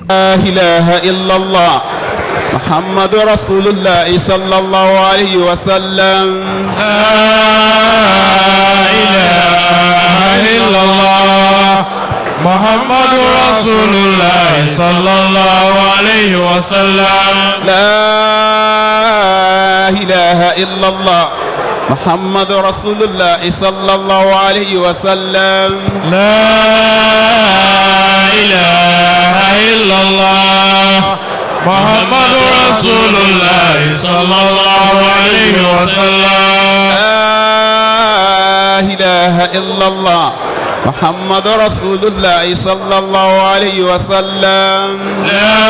لا إله إلا الله محمد رسول الله صلى الله عليه وسلم لا إله إلا الله محمد رسول الله صلى الله عليه وسلم لا إله إلا الله محمد رسول الله صلى الله عليه وسلم لا إله إلا الله محمد رسول الله صلى الله عليه وسلم لا إله إلا الله محمد رسول الله صلى الله عليه وسلم لا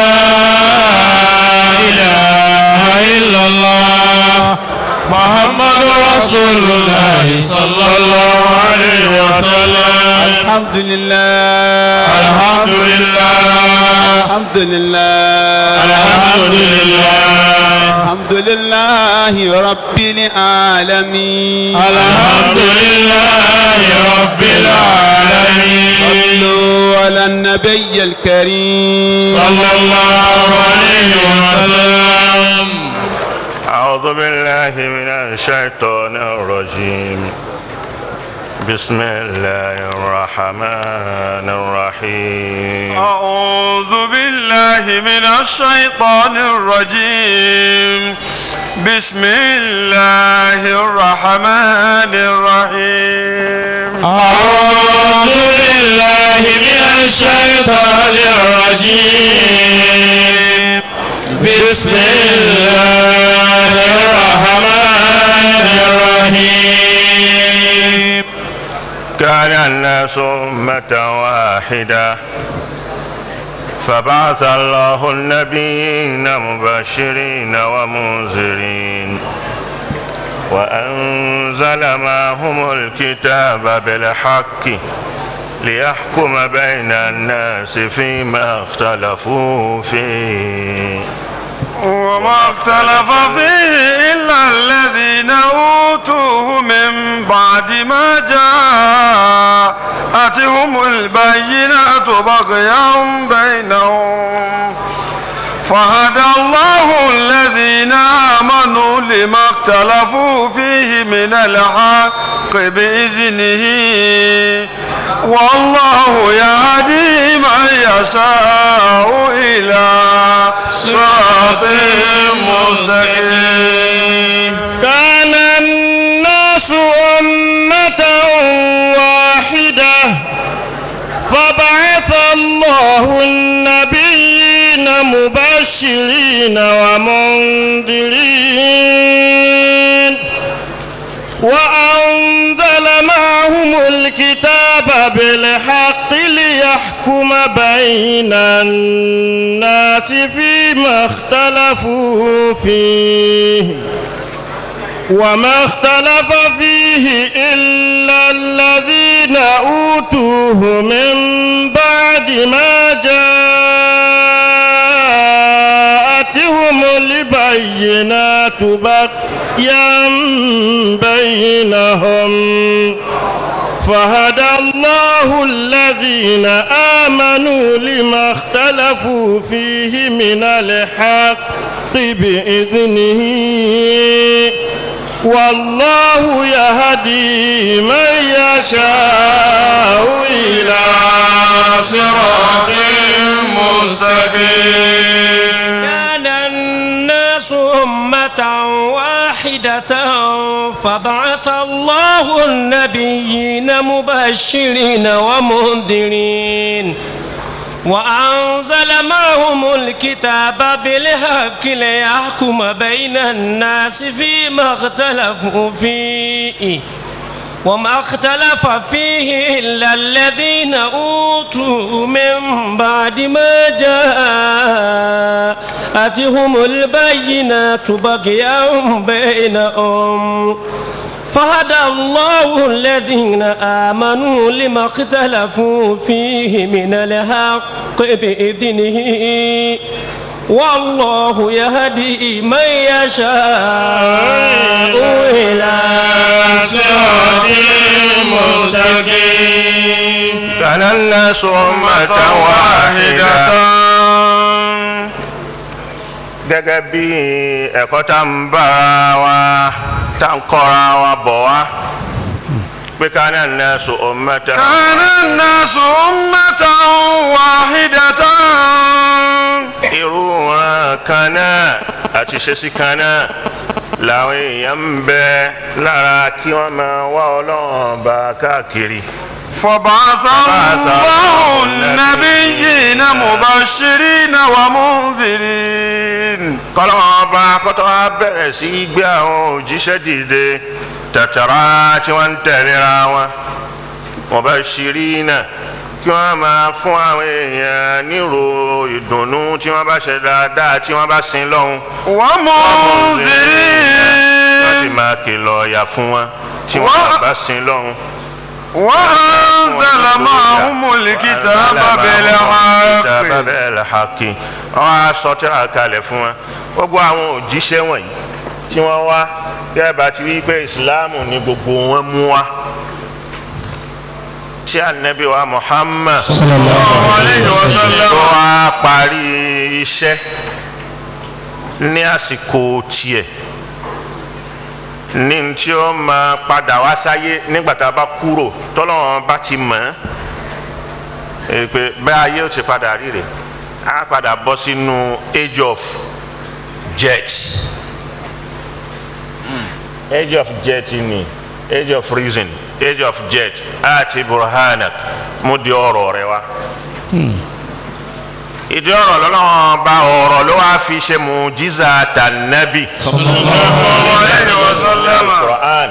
إله إلا الله محمد رسول الله صلى الله عليه وسلم الحمد لله الحمد لله الحمد لله الحمد لله الحمد لله رب العالمين الحمد لله رب العالمين صلوا على النبي الكريم صلى الله عليه وسلم أعوذ بالله من الشيطان الرجيم بسم الله الرحمن الرحيم أعوذ بالله من الشيطان الرجيم بسم الله الرحمن الرحيم أعوذ بالله من الشيطان الرجيم بسم الله الرحمن الرحيم كان الناس أمة واحدة فبعث الله النبيين مبشرين ومنذرين وأنزل معهم الكتاب بالحق ليحكم بين الناس فيما اختلفوا فيه وما اختلف فيه إلا الذين أوتوه من بعد ما جاءتهم البينات بغيا بينهم فهدى الله الذين آمنوا لما اختلفوا فيه من الحق بإذنه والله يهدي من يشاء إلى صراط مستقيم كان الناس أمة واحدة فبعث الله النبيين مبشرين ومنذرين وأنزل معهم الكتاب بالحق ليحكم بين الناس فيما اختلفوا فيه وما اختلف فيه إلا الذين أوتوه من بعد ما جاءتهم البينات بغيا بينهم فهدى الله الذين آمنوا لما اختلفوا فيه من الحق بإذنه والله يهدي من يشاء إلى صراط مستقيم كان الناس أمة واحدة فبعث الله النبيين مبشرين ومنذرين وأنزل معهم الكتاب بالحق ليحكم بين الناس فيما اختلفوا فيه وما اختلف فيه إلا الذين أوتوا من بعد ما جاءتهم البينات بغيا بينهم فهدى الله الذين آمنوا لما اختلفوا فيه من الحق بإذنه والله يهدي من يشاء إلى صراط مستقيم كان الناس أمة واحدة واحدة gẹ́gẹ́ bí ẹ̀kọ́ tá ń bára wa tá ń kọ́ra wa bọ̀ wá pé ká náà ní sọ ummata. كان الناس أمة واحدة irú wọn kan náà àti ṣẹ́sí kan náà làwọn èèyàn ń bẹ lára kí wọ́n máa wá ọlọ́run bá káàkiri. فبعث الله النبيين مبشرين ومنذرين kọ́lọ́wọ́n ọba kọ́tọ́ wa bẹ̀rẹ̀ sí í gbé àwọn òjíṣẹ́ dìde tàtàrà tí wọ́n ń tẹ̀léra wọn mubashirina kí wọ́n máa fún àwọn èèyàn nírò ìdùnnú tí wọ́n bá ṣe dáadáa tí wọ́n bá sin lọ́hùn wọ́n sì ومنذرين máa kìlọ̀ ọ̀yà fún wọn tí wọ́n Wọ́n- bá sin lọ́hùn. وأنزل معهم الكتاب Kitaba بالحق bil haqqi wọ́n á sọ tírà kalẹ̀ fún wọn gbogbo àwọn òjíṣẹ́ wọ̀nyí tí wọ́n wá yẹ́ bá ti wí pé ìsìláàmù ni gbogbo wọn mú wá tí ànábì wa Muhammad عليه وسلم tó wá parí iṣẹ́ ní àsìkò tiẹ̀ ní tí ó máa padà wá sáyé nígbà tá a bá kúrò tọ́lọ́wọ́n bá ti mọ̀ ẹ́ pé bẹ́ẹ̀ ayé ó ti padà rí rè á padà bọ́ sínú age of jet age of jet ni age of reason age of jet àti burhanak mú di ọ̀rọ̀ rẹ wá ìdí ọ̀rọ̀ lọ́lọ́wọ́n bá ọ̀rọ̀ ló wá fi ṣe mùjíza tànàbì. عليه وسلم Quran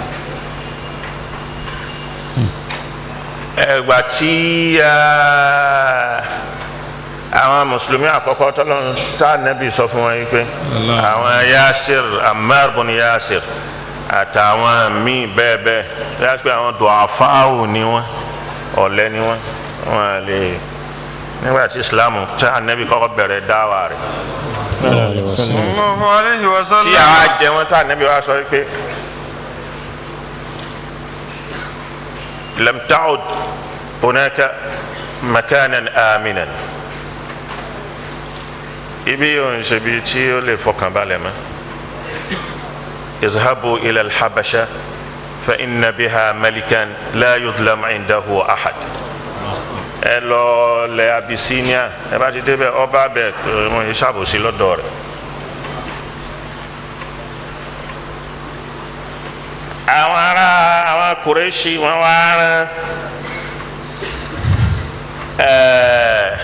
ẹgbà tí ah, àwọn mùsùlùmí àkọ́kọ́ tọ́lọ́run tá nẹ́bí sọ fún wọn yìí pé àwọn Yasir Ammar bun Yasir àtàwọn míì bẹ́ẹ̀ bẹ́ẹ̀ yá pé àwọn dùn ni wọ́n ọ̀lẹ ni wọ́n wọ́n lè nígbà tí Islam tá nẹ́bí kọ́kọ́ bẹ̀rẹ̀ dáwà rẹ̀ الله عليه tí وسلم àwa jẹ wọn tá nẹ́bí wa sọ pé lam ta'ud hunaka makanan aminan ibi yóò ń ṣe bi tí ó lè fọkàn balẹ̀ mọ́ izhabu ila alhabasha fa inna biha malikan la yudlam indahu ahad ẹ lọ lẹ abisinia ẹ bá ti débẹ̀ ọba bẹ wọn yìí ṣàbòsí lọ́dọ̀ rẹ̀. àwọn ará àwọn kùrẹ́ṣì wọn wá rán ẹẹ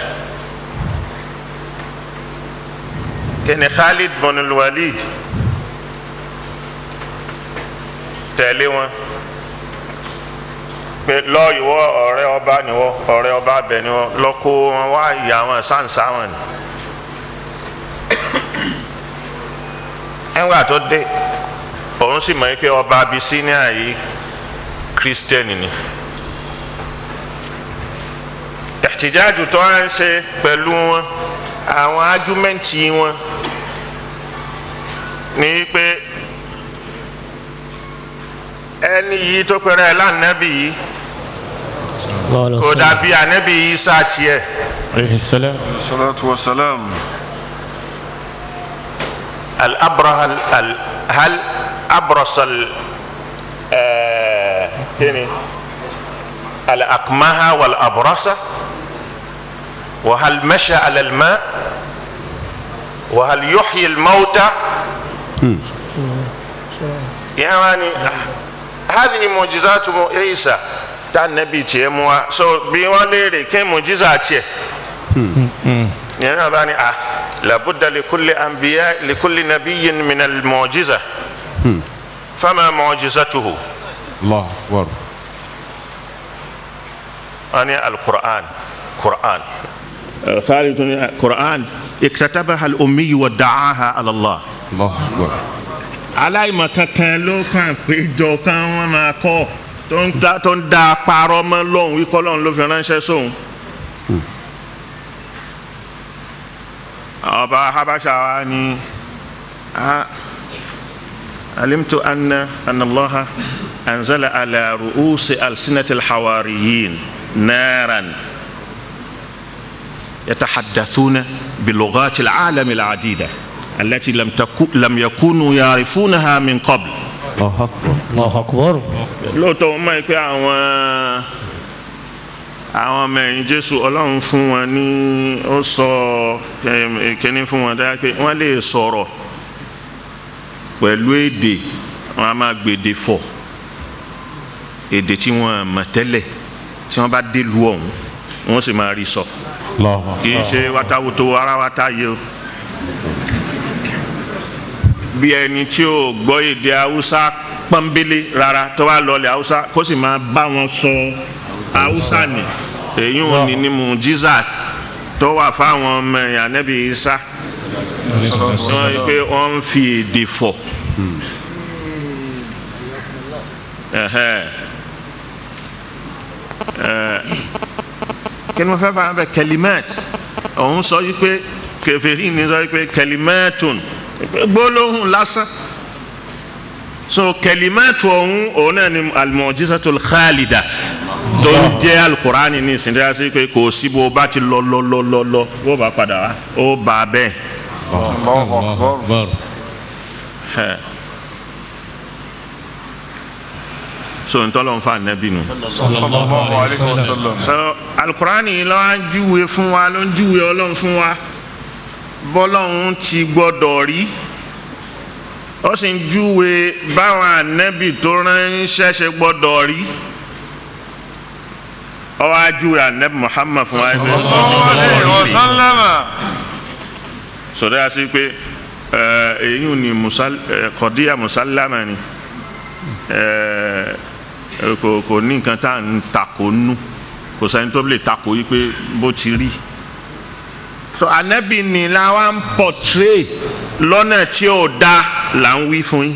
kẹ́ni Khalid bin Walid tẹ̀lé wọn pé lọ́ọ̀yìwọ́ ọ̀rẹ́ ọba niwọ́ ọ̀rẹ́ ọba abẹ niwọ́ lọ́kọ́ wọn wá ìyá wọn sáǹsá wọn ni ẹ̀ńgbà tó dé òun sì mọ̀ pé ọba Abisinia yìí kírísítẹ́nì ni tẹ̀tíjáàjù tó ń ṣe pẹ̀lú wọn àwọn ájúmẹ́ǹtì wọn ní pé ẹni yìí tó pẹ̀rẹ̀ lánàbì yìí kò dàbí ànábì yìí sáà tiẹ̀ الصلاة والسلام الأبره ال- ال- هل أبرص ال آه، تاني الأكمه والأبرصة وهل مشى على الماء وهل يحيي الموتى يعني هذه معجزات عيسى تاع النبي تيموا سو بيوالي كم معجزات يعني باني آه لابد لكل أنبياء لكل نبي من المعجزة فما معجزته الله أكبر أنا القرآن قرآن خالد القرآن اكتتبها الأمي ودعاها على الله الله أكبر aláìmọ̀ kankan ló kàn péjọ kan wọn máa kọ́ tó ń da tó ń da parọ́ mọ́ lọ́hùn wíkọ́ lọ́hùn ló fi ránṣẹ́ sóhun. ọba habasha wa ni ah, alimtu anna anna allaha anzala ala ru'usi alsinati alhawariyin naran يتحدثون بلغات العالم العديدة التي لم تكو لم يكونوا يعرفونها من قبل الله أكبر lóòótọ́ wọ́n mọ̀ pé àwọn àwọn ọmọ ẹ̀yìn jésù ọlọ́run fún wọn ní ó sọ em, kíní fún wọn dáa pé wọ́n lè sọ̀rọ̀ pẹ̀lú èdè wọn a máa gbèdè fọ̀ èdè tí wọ́n mọ̀ tẹ́lẹ̀ tí wọ́n bá dé lu ọ̀hún wọ́n sì máa rí sọ kì í ṣe wátawùtò ara wátá yìí o bí ẹni tí ò gbọ́ èdè haúsá pọ́nbélé rárá tó wá lọlẹ̀ haúsá kó sì máa bá wọn sọ haúsá ni èyí ò ní ní mujiza tó wà fáwọn ọmọ ẹ̀yà nẹ́bí isa wọ́n rí pé wọ́n ń fi èdè fọ̀ Ẹ̀hẹ́. Ẹ̀, kí ni mo fẹ́ fà bẹ kẹlimẹ́t òun sọ yí pé kẹfẹ́rì ni sọ yí pé kẹlimẹ́tùn gbólóhùn lásán so kẹlimẹ́tù ọ̀hún òun náà ni alimọ̀jísàtul khalida tó ń jẹ́ alukurani ní ìsìn dáhà sí pé kò sí bó bá ti lọ lọ lọ lọ lọ bó bá padà wá ó bá a bẹ́ẹ̀. Ẹ̀. so ntọ́lọ́ ń fa nẹ́bí nu. sallallahu alayhi wa sallam. so alukurani yìí lọ́wọ́ ń júwe fún wa ló ń júwe ọlọ́run fún wa bọ́lọ́run ti gbọ́dọ̀ rí ó sì ń júwe báwọn ànẹ́bì tó ránṣẹ́ ṣe gbọ́dọ̀ rí ó wá júwe ànẹ́bì Muhammad fún wa ẹgbẹ́ sallallahu alayhi wa sallam. sọdọ́ yà sí pé ẹ, èyí ò ní musal- ẹ, kọ̀díyà musallama ni ẹ, ẹ, kò kò ní nǹkan tá à ń takò nú kò sẹ́ni tó lè takò yí pé bó ti rí so anabi ni la wa ń portray lọ́nà tí ò da là ń wí fún yín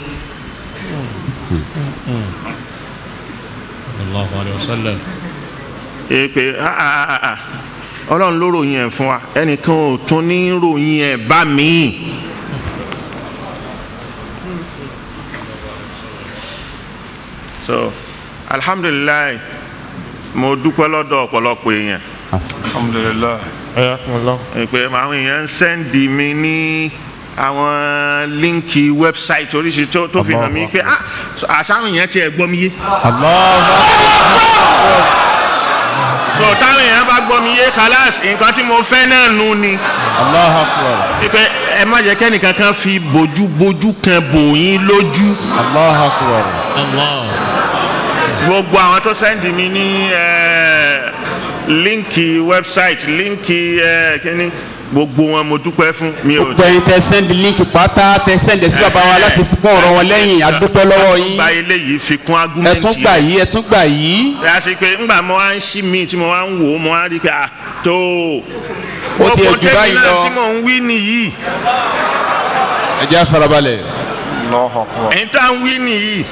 الله عليه وسلم ee pé ah, ah, ah, ah, ọlọ́run ló ròyìn ẹ̀ fún wa ẹnìkan ò tún ní ròyìn ẹ̀ bá mi. so alhamdulilayi mo dúpẹ́ lọ́dọ̀ ọ̀pọ̀lọpọ̀ èèyàn alhamdulilah. حياكم الله ẹ pé àwọn èèyàn ń sẹ́ndì mi ní àwọn líǹkì wẹ́bsáìtì oríṣi tó tó fi hàn mí pé ah àṣàwọn èèyàn tiẹ̀ gbọ́ mi yé. so táwọn èèyàn bá gbọ́ mi yé kálás nǹkan tí mo fẹ́ náà nù ni. Allahu Akbar. pípẹ́ ẹ má jẹ́ kẹ́nìkan kan fi bójúbójú kan bò yín lójú. Allahu Akbar. الله gbogbo àwọn tó sẹ́ndì mi ní eh, líǹkì wẹ́bsáìtì líǹkì eh, kíní gbogbo wọn mo dúpẹ́ fún mi ò gbogbo ẹ̀yin tẹ sẹ́ndì líǹkì pátá tẹ sẹ́ndì sí bàbá wa láti fún ọ̀rọ̀ wọn lẹ́yìn adúpẹ́ lọ́wọ́ yín gba eléyìí fi kún ẹ agúmẹ̀ntì tún gbà yìí ẹ tún gbà yìí yà sí pé ńgbà mo wá ń ṣí mi tí mo wá ń wò ó mo wá rí i pé à tó Ó ti ẹ̀ jù tẹ́mi báyìí náà lọ. tí mò ń wí nìyí ẹ jẹ́ farabalẹ̀. Allahu akbar. ẹ̀yin tá à ń wí nìyí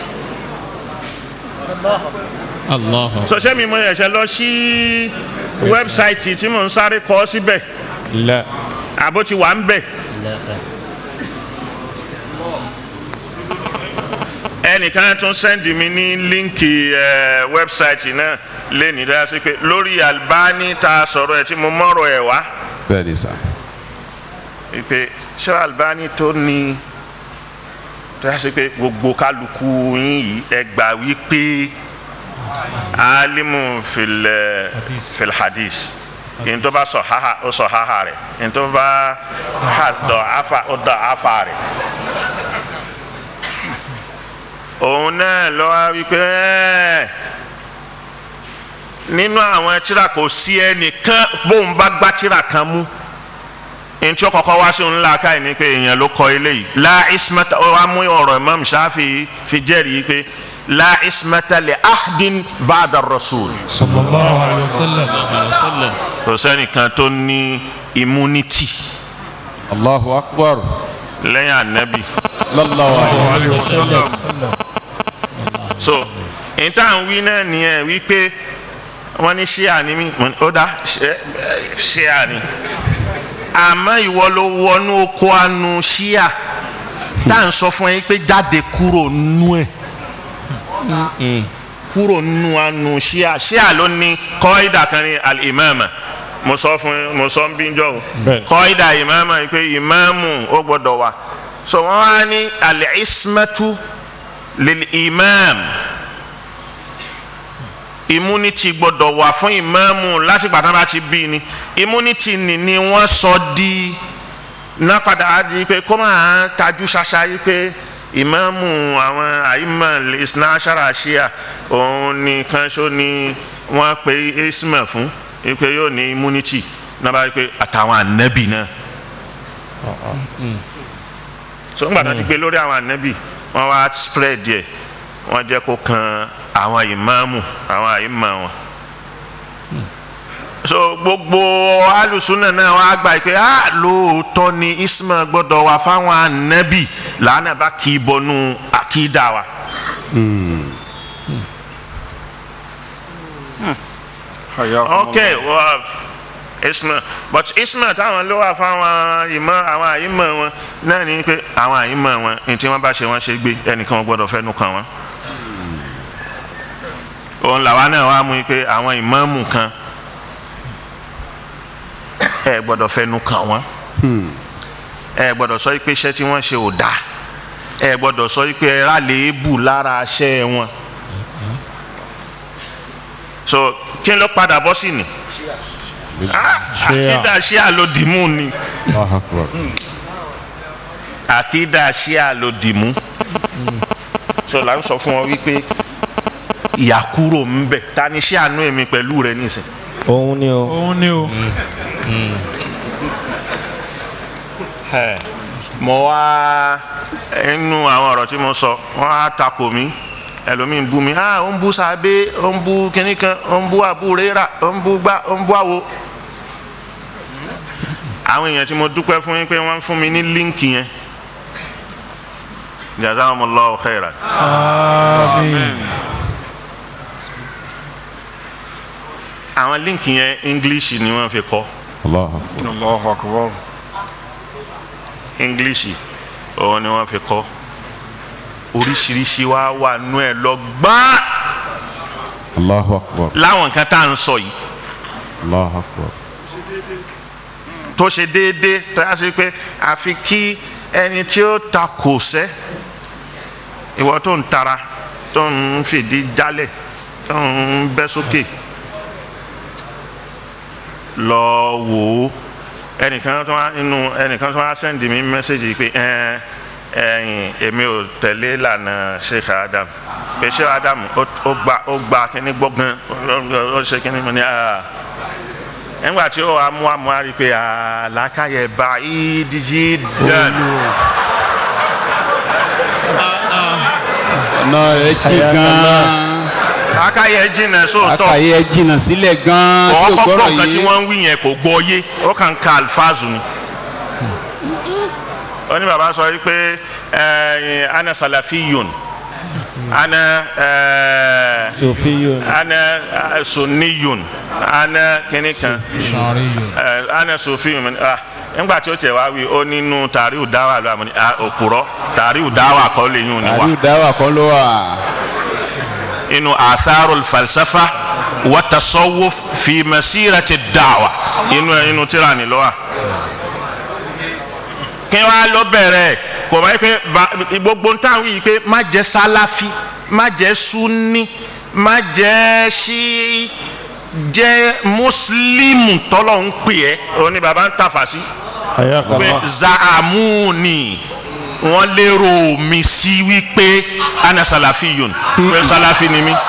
الله sọ̀sẹ́ mi mo ẹ̀ṣẹ̀ lọ sí wẹ́bsáìtì tí mò ń sáré kọ́ síbẹ̀ لا àbó ti wà ń bẹ̀ ẹnìkan tún sẹ́ndì mi ní líǹkì ẹ̀ wẹ́bsáìtì náà lẹ́nìí dáa sí pé lórí Albani tá a sọ̀rọ̀ ẹ̀ tí mo mọ̀rọ̀ ẹ̀ wá. bẹ́ẹ̀ ni sà. pé ṣé Albani tó ní tó yà sí pé gbogbo kálukú yín yìí ẹ gbà wípé alimu filẹ filhadis yìí tó bá sọ haha ó sọ haha rẹ yìí tó bá ha dọ afa ó dọ afa rẹ òun náà lọ wá wípé ẹ nínú àwọn tírà kò sí ẹnìkan bóun bá gbá tírà kan mú ntí ó kọ́kọ́ wá sí òun ńlá káyìí ni pé èèyàn ló kọ eléyìí la ismata ó wá mú ọ̀rọ̀ imam shafi fi jẹ́rìí pé la ismata li ahdin ba'da rasul صلى الله عليه وسلم وسلم kò sẹ́nìkan tó ní immunity Allahu Akbar. lẹ́yìn anabi Sallallahu alayhi wa sallam. so níta ń wí náà nìyẹn wípé wọ́n ní ṣíà ni mí mo ní, ó dá ṣe- ṣíà ni àmọ́ ìwọ ló wọnú oko anu ṣíà tá à ń sọ fún ẹ pé jáde kúrò nú ẹ̀ kúrò nú anu ṣíà ṣíà ló ní kọ́ídà kan ní al-imama mo sọ fún mo sọ ń bí jọ o Bẹ́ẹ̀. kọ́ídà ìmáàmù yìí pé ìmáàmù ó gbọ́dọ̀ wà so wọ́n wá ní al-ismatu lil imam immunity gbọ́dọ̀ wà fún ìmáàmù láti gbàtà bá ti bí ni immunity ni ni wọ́n sọ di náà padà á di pé kó máa tajú ṣaṣa yìí pé ìmáàmù àwọn àyímọ̀ ìsìnà aṣára ṣíà òun nìkan ṣó ni wọ́n pe isma fún pé yóò ní immunity náà bá yí pé àtàwọn ànábì náà so ńgbà tó ti gbé lórí àwọn ànábì wọ́n wá spread yẹ wọ́n jẹ́ kó kan àwọn ìmáàmù àwọn àyímọ̀ wọn so gbogbo alùsùnà náà wọ́n á gbà pé ah lóòótọ́ ni isma gbọ́dọ̀ wà fáwọn ànábì làánà bá kì í bọnú àkídà wa. ok well, isma but isma táwọn ló wà fáwọn ìmọ̀ àwọn àyímọ̀ wọn náà ní pé àwọn àyímọ̀ wọn ní tí wọ́n bá ṣe wọ́n ṣe gbé ẹnìkan wọn gbọ́dọ̀ fẹ́nu kàn wọ́n. òun làwa náà wá mú i pé àwọn ìmáàmù kan ẹ gbọ́dọ̀ fẹ́nu kàn wọ́n ẹ gbọ́dọ̀ sọ pé iṣẹ́ tí wọ́n ṣe ò dáa ẹ gbọ́dọ̀ sọ pé ẹ rà léébù lára iṣẹ́ wọn so kí ló padà bọ́ sí ni àkídà ṣíà ló dìmú ni Allahu Akbar. àkídà ṣíà ló dìmú so là ń sọ fún ọ wípé ìyàkúrò ń bẹ ta ni ṣíà nú èmi pẹ̀lú rẹ nísìn òun ni o. òun ni o. Ẹ, mo wá inú àwọn ọ̀rọ̀ tí mo sọ wọ́n á takò mí ẹlòmíín bú mi ah ó ń bú sábẹ́ ó ń bú kínní kan ó ń bú àbúrẹ́rà ó ń bú gbá ó ń bú àwo. àwọn èèyàn tí mo dúpẹ́ fún yín pé wọ́n fún mi ní líǹkì yẹn jazakumullahu khairan. àmín. àwọn líǹkì yẹn english ni wọ́n fi kọ́ Allahu Akbar. Allahu akbar. english òun ni wọ́n fi kọ́ oríṣiríṣi wa wà nú ẹ̀ lọ gbọ́n Allahu Akbar. láwọn nǹkan tá à ń sọ yìí Allahu Akbar. tó ṣe déédéé tó yà sí pé àfi kí ẹni tí ó ta kò sẹ́ ìwọ tó ń tara tó ń fìdí jálẹ̀ tó ń bẹ́ sókè lọ wò ó ẹnìkan tó wá inú ẹnìkan tó wá sẹ́ndì mi mẹ́sẹ̀gì pé ẹ ẹyìn èmi ò tẹ̀lé lànà Sheikh Adam pé Sheikh Adam ó ó gba ó gba kíní gbọ́gán ó- ó ṣe kíní mo ní ah nígbà tí ó wà mú àmú àrí pé àlàkàyè bá ìdíjì dán ọ̀nà rẹ̀ jì gan-an àkàyè jìnnà sóòótọ́ àkàyè ẹ̀ jìnnà sílẹ̀ gan-an tí ò ọkọ̀ gbọ́rọ̀ nǹkan tí yìí wọ́n ń wí yẹn kò gbọ́ yé ó kàn ń ka alfaazu ni. ó ní bàbá sọ wípé ẹ̀yin ana salafiyun ana ẹ̀ẹ́ Sofiyun. ana eh, sunniyun ana kìnìkan ẹ ana sofin mi ah nígbà tí ó tiẹ̀ wá wí ó nínú tàríù dáwà ló àmọ́ ní ah òpùrọ́ tàríù dáwà kọ́ lè yún ni wá àríwá dáwà kọ́ ló wà inú atharul falsafa wa tasawuf fi masirati dáwà inú inú tíra ni ló wà. kí wàá lọ bẹ̀rẹ̀ kò bá yẹ pé ba- gbogbo ntàn wí yìí pé má jẹ́ sálàfí má jẹ́ sunni má jẹ́ ṣíì jẹ́ mùsùlùmù tọ́lọ̀ ń pè ẹ́ òun ni baba ń tàfà sí pé zaamuni wọ́n lérò mi sí wípé ana salafiyun pé salafi ni mi.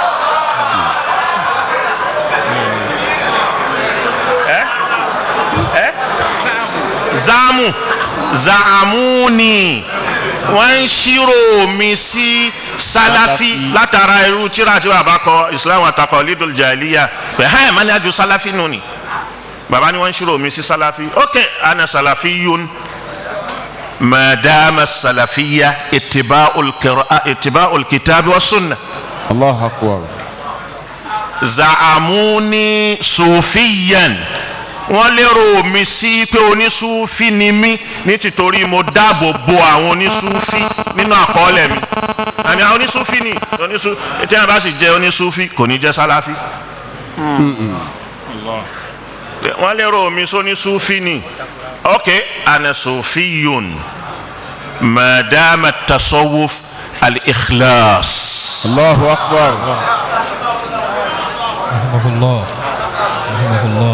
ẹ ẹ zaamu zaamuni wọ́n ń ṣírò mi sí salafi látara irú tíra tí bàbá kọ islam àtàkọ lidul jahiliya pé hàn mani aju salafi nù ni bàbá ni wọ́n ń ṣírò mi sí salafi ok ana salafiyun madama salafiya itiba'ul qira'a itiba'ul kitabi wa sunna Allahu Akbar. zaamuni sufiyan wọ́n lérò mi sí pé onísúfì ni mí ní tìtorí mo dáàbò bo àwọn onísúfì nínú àkọọ́lẹ̀ mi àmì àwọn onísúfì ni onísúfì tí wọ́n bá sì jẹ́ onísúfì kò ní jẹ́ sáláfì. wọ́n lérò mi sóní sufi ni ok ana sufiyun madama tasawuf al-ikhlas. Allahu akbar. rahimahullah rahimahullah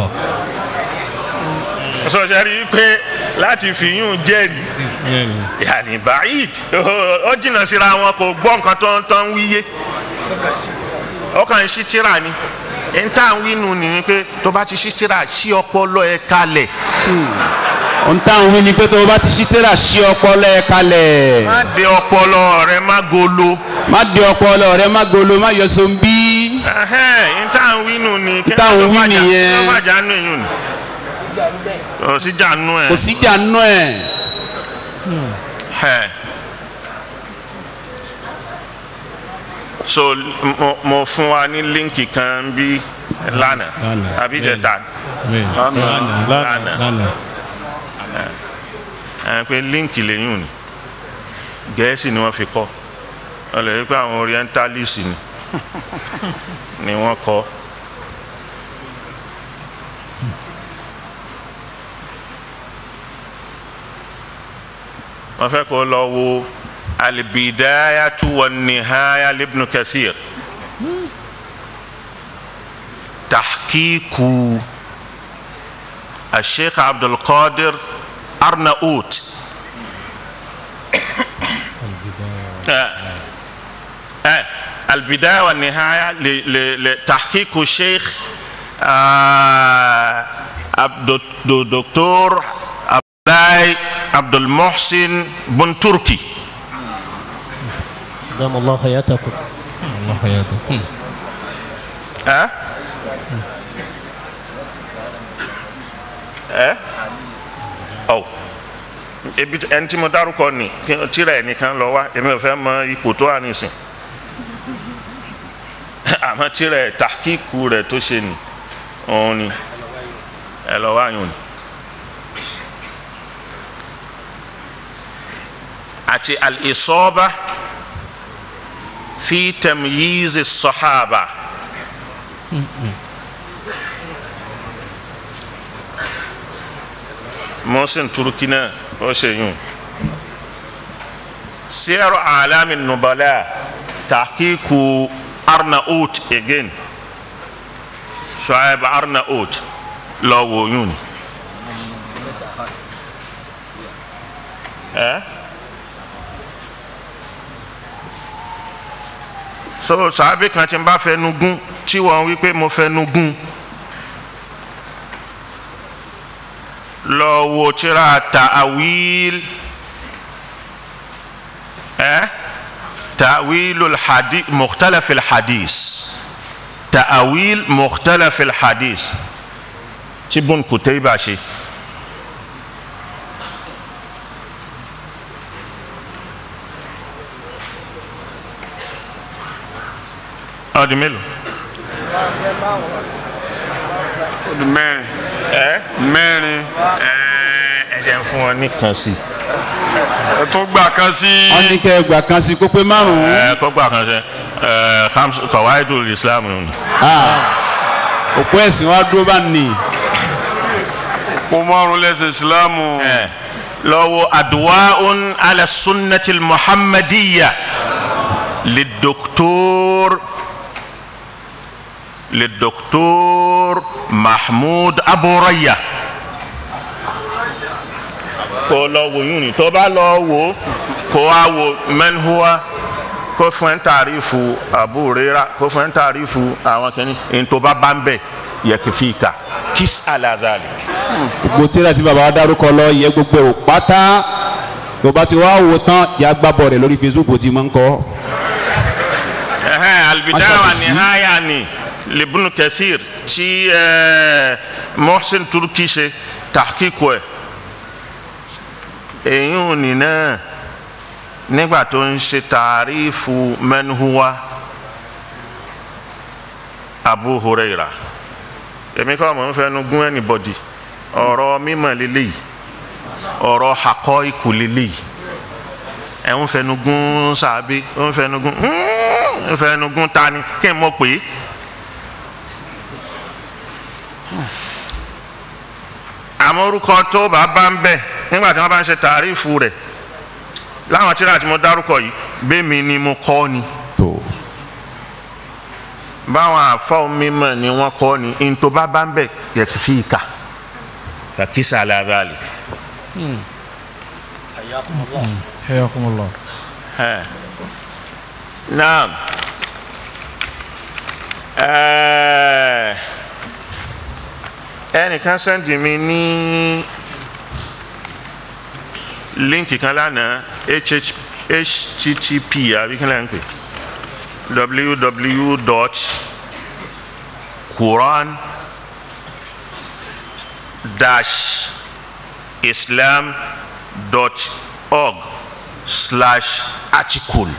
sọ̀sẹ̀ rí i pé láti fi yún jẹ́rìí yàní báyìí ó jìnnà síra wọn kò gbọ́ nǹkan tó ń tán wíyé ó kàn ń ṣí tíra ni n tá à ń wínú nìyí pé tó bá ti ṣí tíra ṣí ọpọlọ ẹ kalẹ̀ ohun táwọn wí ni pé tó o bá ti ṣí tẹ́lá ṣí ọpọlọ ẹ kalẹ̀ má de ọpọlọ rẹ má golo má di ọpọlọ rẹ má golo má yọ sombi n tá à ń wínú ni kí tá à ń ló wí fàjà- nìyẹn. kí ló fàjà nù èyàn ni ò sí jà nù ẹ. kò síjà nù ẹ Ẹ. so mo, mo fún wa ní líǹkì kan bí lánàá Lánàá, àbí jẹta bẹ́ẹ̀ lánàá lánàá lánàá ẹ pé líǹkì lẹ́yìn ni gẹ̀ẹ́sì ni wọ́n fi kọ́ ọ lè rí pé àwọn orientalist ni ni wọ́n kọ́ wọ́n fẹ́ kó lọ wo albidayatu wa nihaya libnu kathir tahqiqu الشيخ عبد القادر أرناؤوت آه. آه. البداية والنهاية ل- ل- لتحقيق الشيخ آه، عبد الدكتور عبد الله عبد المحسن بن تركي دام الله حياتكم allah hayatakum ẹ ẹ ọ ebi ẹni tí mo dárúkọ ni kí- tíra ẹ nìkan lọ wá èmi ò fẹ́ mọ ipò tó wà nísìn àmọ́ tíra ẹ tàkíkù rẹ tó ṣe ni òun ni ẹ lọ wá yùn ni. àti al-isaba fi tamyiz as-sahaba. Mohsin Turki náà ó ṣe yùn Siyaru Alami Nubala tahqiqu Arnaut again Shuaib Arnaut lọ wò yùn ẹ so sàábì kan tí n bá fẹnu gún tí wọn wí pé mo fẹnu gún. lọ wo tírà ta'awil ẹ ta'awil hadi mukhtalaf hadis ta'awil mukhtalaf hadis tí Ibn Kutayba ṣe. ọdún mélòó. ọdún mẹ́rin ẹ mẹ́rin ẹ ẹ jẹ́ n fún wọn ní kan sí i. ẹ tún gbà kan sí wọn ní kẹ gbà kan sí kó pé márùn-ún ẹ kọgbà kan ṣe ẹ khams kawaidul islam ni. òpó ẹ̀sìn wa dúró bá nì kó márùn lẹ́sìn ìsìlámù ẹ lọ́wọ́ adwaun ala sunnati muhammadiya lidoktor lidoktor mahmud aburaya kó lọ wò yún ni tó bá lọ wò kó wá wò mẹ́nhuwa kó fún ẹ̀ ń tàrífù àbúrẹ́ra kó fún ẹ̀ ń tàrífù àwọn kìíní ntòbá bá ń bẹ̀ yẹ kìfì ká kís alazali. gbogbo tíra tí baba wa dárúkọ lọ yẹ gbogbo ẹ̀ ò pátá tó bá ti wá wò tán yà gbàbọ̀ rẹ̀ lórí facebook bó ti máa ń kọ́ Ẹhẹ́n, albidaya wa Aṣàkóso. nihaya ni libunu kathir tí ẹ, mohsin turki ṣe tahqiqu ẹ̀ èyí ò ní náà nígbà tó ń ṣe tàrífù mẹ́nuwa abu huraira èmi kọ́ mọ̀ ń fẹnu gún anybody ọ̀rọ̀ mímọ̀ lélẹ́yìí ọ̀rọ̀ hakọ́ ikú lélẹ́yìí ẹ̀ ń fẹnu gún sàbí ń fẹnu gún ń fẹnu gún tani kí n mọ̀ pé àmọ́ orúkọ tó bá bá ń bẹ̀ nígbà tí wọ́n bá ń ṣe tàrífù rẹ̀ láwọn tíra tí mo dárúkọ yìí bẹ́ẹ̀mi ni mo kọ́ ni tó báwọn àfọ́ mímọ̀ ni wọ́n kọ́ ni ntọ́ bá bá ń bẹ̀ yẹ kí fi kà kàkísà aláàbàlì. Hayakumullah. naam ẹẹ ẹnìkan sẹ́ndì mi ní líǹkì kan lánàá hh http àbí kí lẹ́yìn pé www dot quran dash islam dot org slash article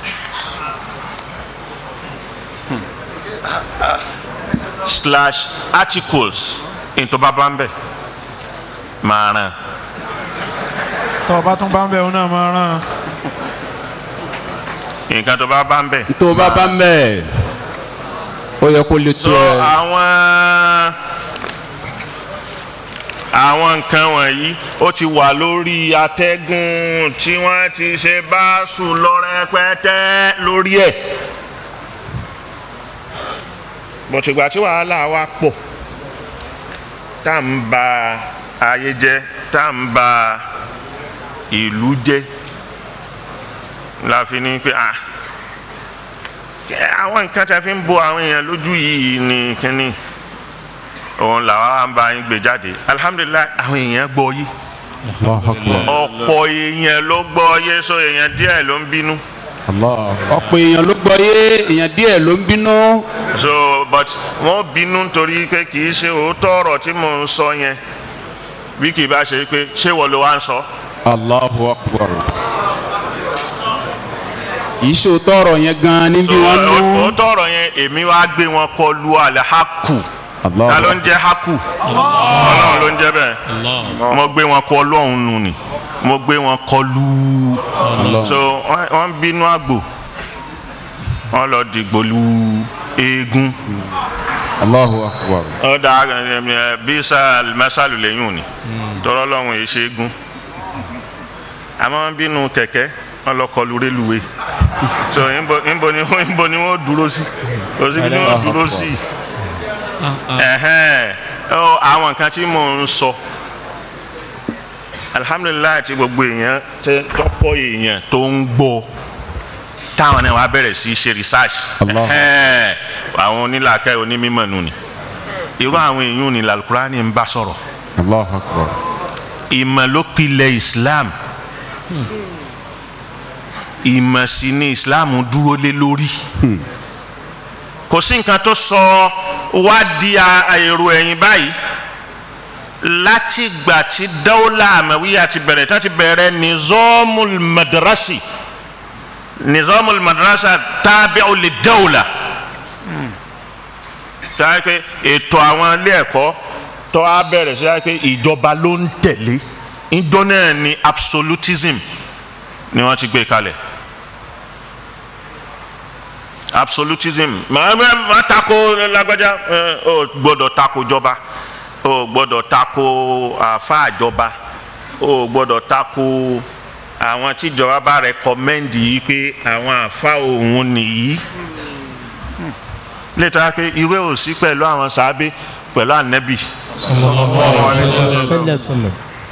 slash articles into babambe máa ràn Tọ́ ọba tún bá ń bẹ̀ ọ́ náà máa rán. nǹkan tó bá bá ń bẹ̀. tó bá bá ń bẹ̀ ó yẹ kó lè tó so ẹ àwọn àwọn nǹkan wọ̀nyí ó ti wà lórí atẹ́gùn tí wọ́n ti ṣe báṣù lọ rẹpẹtẹ lórí ẹ̀ bọ̀tìgbà tí wàhálà wa pọ̀ tá à ń ba ayé jẹ́ tá à ń ba ìlú jẹ́ la fi ní pé ah kẹ- àwọn nǹkan tí a fi ń bo àwọn èèyàn lójú yìí ní kínní òun làwọn á ń bá yín gbé jáde alihamudulilayi àwọn èèyàn gbọ́ yìí Allahu Akbar. ọ̀pọ̀ èèyàn ló gbọ́ yé so èèyàn díẹ̀ ló ń bínú Allah. ọ̀pọ̀ èèyàn ló gbọ́ yé èèyàn díẹ̀ ló ń bínú so but wọ́n bínú nítorí pé kì í ṣe òótọ́ ọ̀rọ̀ tí mò ń sọ yẹn bí kì í bá ṣe pé ṣé wọ́n ló wá ń sọ Allahu Akbar. ìṣó tọrọ yẹn gan níbi so wọn nú òótọ́ ọ̀rọ̀ yẹn èmi wá gbé wọn kọ lu alẹ́ haku Allahu ta ló ń jẹ́ haku ọlọ́run ló ń jẹ́ bẹ́ẹ̀ Allah. mo gbé wọn kọ ọlọ́run nù ni mo gbé wọn kọ lu Allah. so wọ́n- wọ́n ń bínú àgbò wọ́n lọ dìgbò lu eégún Allahu Akbar. ọ̀dà bísà mẹ́sàlù lẹ́yìn òní tọrọ lọ́run yìí ṣe é gún àmọ́ wọ́n bínú kẹ̀kẹ́ wọ́n lọ kọlu rélùwé so níbo níbo ni wọ́n níbo ni wọ́n dúró sí kò síbi tí wọ́n dúró sí ẹ̀hẹ́n ọ àwọn nǹkan tí mò ń sọ alihamudulilayi ti gbogbo èèyàn tẹ tọpọ èèyàn tó ń gbọ́ táwọn náà wàá bẹ̀rẹ̀ sí í ṣe research Allah. ẹ̀hẹ́n àwọn onílàkẹ́ onímọ̀ nù ni irú àwọn èèyàn ní lalukurani ń bá sọ̀rọ̀ Allahu Akbar. ìmọ̀ ló pilẹ̀ islam ìmọ̀ sí ni islam dúró lé lórí kò sí nǹkan tó sọ wá di a- èrò ẹ̀yìn báyìí láti gbà tí dawla amawiya ti bẹ̀rẹ̀ tí wọ́n ti bẹ̀rẹ̀ nizamul madrasi nizamul madrasa tabi'u li dawla táyà pé ètò àwọn ilé ẹ̀kọ́ tó a bẹ̀rẹ̀ sí táyà pé ìjọba ló ń tẹ̀lé ìjọ náà ni absolutism ni wọ́n ti gbé kalẹ̀ absolutism màá bẹ má tako lágbájá ẹ, o gbọ́dọ̀ tako jọba o gbọ́dọ̀ tako àfa jọba o gbọ́dọ̀ tako àwọn tíjọba bá rẹkọmẹ́ndì yìí pé àwọn àfa òun nìyí lẹ́tà pé irú ẹ̀ ò sí pẹ̀lú àwọn sàábé pẹ̀lú ànẹ́bì Sallallahu alaihi wasallam.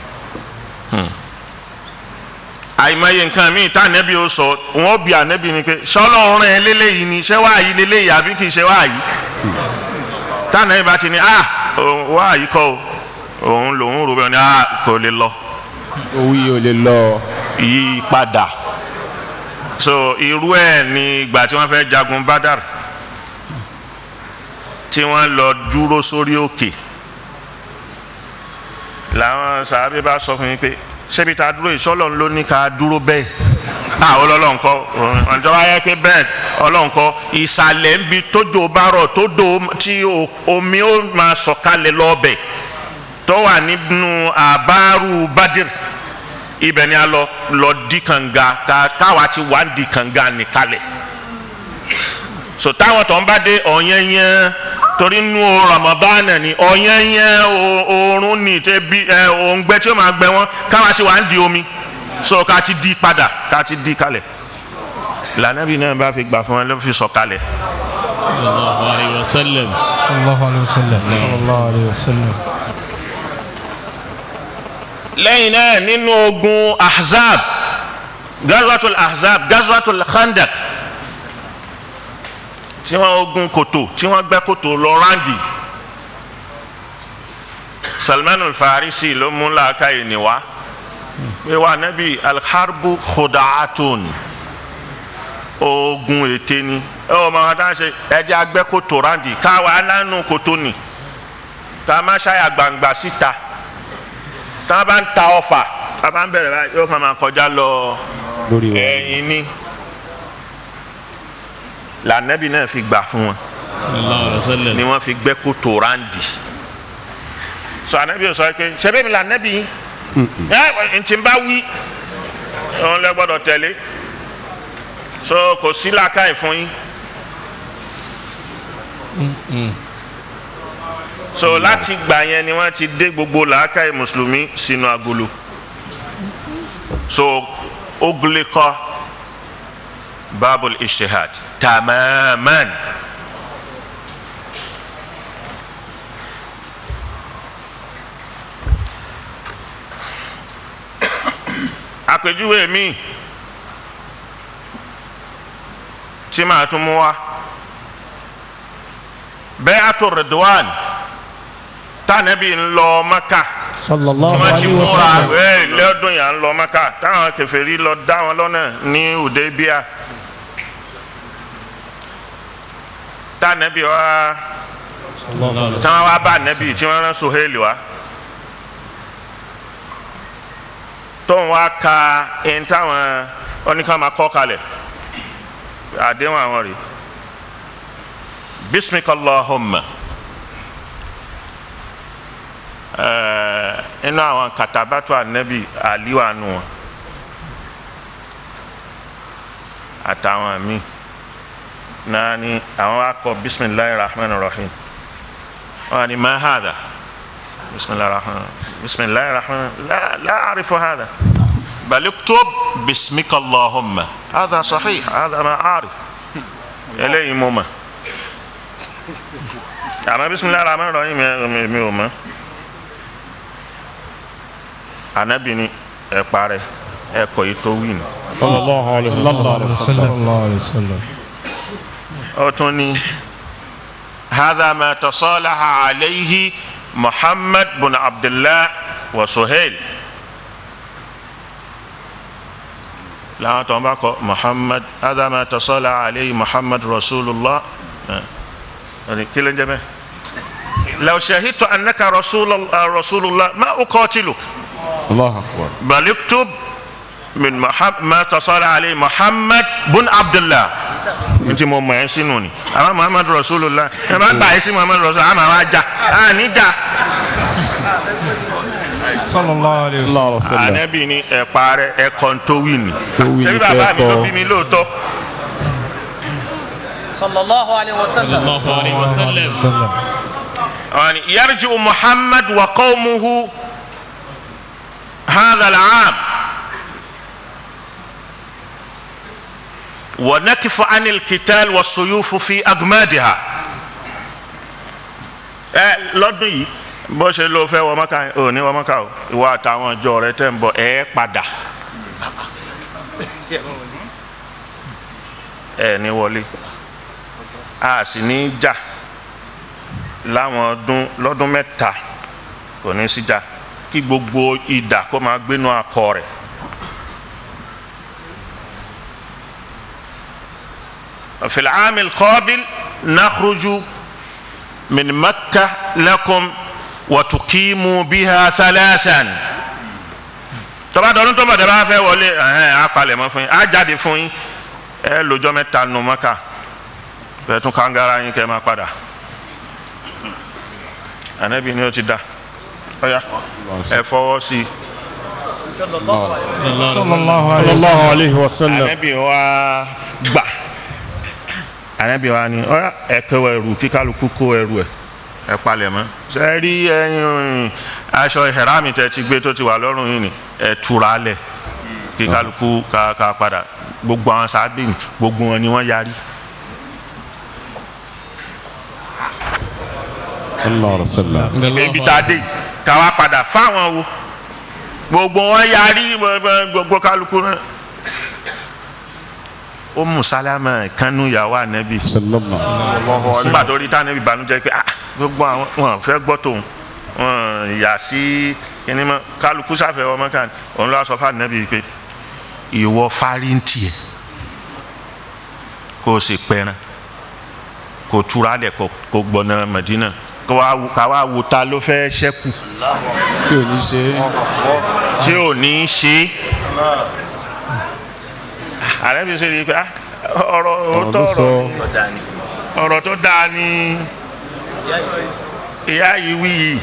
àìmọye nǹkan míì tá ànẹ́bì ó sọ wọ́n bí ànẹ́bì ni pé sọ́lọ́run ẹ̀ lélẹ́yìí ni ṣé wáàyí lélẹ́yìí àbí kì í ṣe wáàyí tá ànẹ́bì bá ti ní ah òun wáàyí kọ́ o òun lòun rò bẹ́ẹ̀ ni ah kò lè lọ owó yìí ò lè lọ yí padà so irú ẹ̀ ni ìgbà tí wọ́n fẹ́ jagun badar tí wọ́n lọ dúró sórí òkè làwọn sàábé bá sọ fún mi pé ṣébi tá a dúró ìṣọ́lọ̀ ló ní ká dúró bẹ́ẹ̀ ah ọlọ́run kọ́ ọ̀njọ́ wáyé pé bẹ́ẹ̀ ọlọ́run kọ́ ìsàlẹ̀ ń bi tójò bá rọ̀ tó do tí o- omi ó máa sọ̀kalẹ̀ lọ́ọ̀bẹ̀ tó wà nínú àbárù badir ibẹ̀ ni a lọ lọ di kànga ká káwa ti wà ń di kànga nìkalẹ̀ so táwọn tó ń bá dé ọ̀yẹ́yẹ́ torí nu Ramadan ni ọ̀yẹ́yẹ́ oorun ni tẹ́ bí ẹ òǹgbẹ tí ó máa gbẹ wọ́n káwa ti wà ń di omi so ká ti di padà ká ti di kalẹ̀ lànàbí náà bá fi gbà fún ẹ ló fi sọ kalẹ̀ sallallahu alayhi wa sallam. sallallahu alayhi wa sallam sallallahu alayhi wa sallam. lẹ́yìn náà nínú ogun ahzab gazwatul ahzab gazwatul khandak tí wọ́n ogun kòtò tí wọ́n gbẹ́ kòtò lọ ráǹdì salman al-farisi ló mú làákàyè níwá pé wà nábì alharbu khudaatun ogun ète ni ẹ ò máa dá ṣe ẹjẹ agbẹ́ kòtò ráǹdì káwa nánú kòtò ni ká má ṣàyà gbangba síta tá a bá ń ta ọfà tá a bá ń bẹ̀rẹ̀ báyìí yóò kàn máa kọjá lọ lórí wọn. ẹ̀yìn ni lànàbì náà fi gbà fún wọn sallallahu alayhi wa sallam. ni wọ́n fi gbẹ́ kòtò ráǹdì sọ ànàbì sọ pé ṣẹbẹ́ mi lànàbì yìí ẹ ntì ń bá wí òun lẹ gbọ́dọ̀ tẹ̀lé so kò sí làákàyè fún yín so láti gbà yẹn ni wọ́n ti dé gbogbo làákàyè mùsùlùmí sínú agolo so ogulikọ babul ishtihad tamaman àpèjúwe mi tí màá tún mú wa bay'atu ridwan tànàbí ń lọ maka sallallahu tí wọ́n ti alayhi wa múra sallam. ẹ̀ lọ́dún yà ń lọ maka táwọn kèfèrí lọ dá wọn lọ́nà ní Hudaybiya tànàbí wa táwọn wá bá nàbí tí wọ́n rán Suhaili wa tóun wá ka ẹni táwọn oníkàmá kọ́ kalẹ̀ àdéhùn àwọn rèé bismika Allahumma ẹẹ inú àwọn katabatu anabi aliwa nu wọn àtàwọn míì náà ni àwọn wa kọ bisimilahi rahman rahim wọn ni ma hada bisimilahi rahman bisimilahi rahman la la arifu hada bal uktub bismika allahumma hada sahih hada ma arif eléyìí mo mọ̀ àmọ́ bisimilahi rahman rahim mi mi ò mọ̀ anabi ni ẹ parẹ́ ẹ kọ yìí tó wí nù. sallallahu alayhi wa sallam. sallallahu alayhi wa sallam. ó tún ní hadha ma tasalaha alayhi muhammad bin abdullah wa suhail làwọn tó ń bá kọ muhammad hadha ma tasalaha alayhi muhammad rasulullah ẹ kí ló ń jẹ bẹ́ẹ̀ law shahidtu annaka rasulullah rasulullah ma uqatiluk. Allahu akbar. بل اكتب من محمد ما اتصل عليه محمد بن عبد الله nti mo mọ ẹ sínú ni àwọn muhammadu rasulullah ẹ bá gbà ẹ sí muhammadu rasulullah àmà wa jà á ní jà sallallahu alayhi wa sallam. Allahu sallam. ànábì ni ẹ parẹ ẹ kàn tó wí ni Tó wí ni ṣebí bàbá mi kẹ́ ló kọ. bí mi lóòótọ́ sallallahu alayhi wa sallam. sallallahu alayhi wa sallam. sallam. àwọn ni yarji'u muhammad wa qawmuhu hadha al-aam wa nakifu anil kital wa suyufu fi agmadiha ẹ lọ́dún yìí bó ṣe ló fẹ́ wọ mọ́ká ò ní wọ mọ́ká o ìwọ àtàwọn ọjọ́ rẹ tẹ́ ń bọ̀ ẹ padà ẹ ní wọlé a sì ní jà láwọn ọdún lọ́dún mẹ́ta kò ní síjà kí gbogbo idà kó máa gbénu akọ rẹ̀. في العام القابل نخرج من مكة لكم وتقيموا بها ثلاثا tọ́ba dọ́dún tó bọ̀ tẹ́ bá fẹ́ wọlé ẹ̀hẹ́n á palẹ̀ mọ́ fún yín á jáde fún yín ẹ lọ́jọ́ mẹ́ta nù Mọ́kà bẹ́ẹ̀ tún kàngara yín kẹ́ máa padà ànábì ni ó ti dá ọ̀yà ẹ fọwọ́ sí i sallallahu alayhi wa sallam. ànábì wa gbà ànábì wa ni ọ̀yà ẹ kó ẹrù kí kálukú kó ẹrù ẹ ẹ palẹ̀ mọ́ ṣe rí ẹyin aṣọ ìhẹ̀rámì tẹ ti gbé tó ti wà lọ́rùn yìí ni ẹ túra lẹ̀ kí kálukú ká ká padà gbogbo àwọn sábẹ́ gbogbo wọn ni wọ́n yarí. sallallahu alaihi wasallam. ibi tá a dé yìí, ká wá padà fáwọn wo gbogbo wọn yarí gbogbo- gbogbo kálukú náà. ó mú sálámà kánú ìyàwó ànábì sallallahu nígbà tó rí tánàbì banújẹ́ pé ah gbogbo àwọn wọn fẹ́ gbọ́ tòun wọn yà sí kíní mọ́ kálukú sáfẹ́ ọmọ kan òun lọ́wọ́ sọ fún ànábì pé ìwọ fáríntì ẹ̀ kó o sì pẹran kó o túra lẹ̀ kó o gbọ́nà Mẹdínà kó wá wo- ká wá wo ta ló fẹ́ ṣẹ́kù tí ò ní ṣe tí ò ní í ṣe àrẹ́bí ṣe rí i pé ah ọ̀rọ̀ òótọ́ ló sọ. ọ̀rọ̀ ni ọ̀rọ̀ tó dáa ni ìyá yìí wí yìí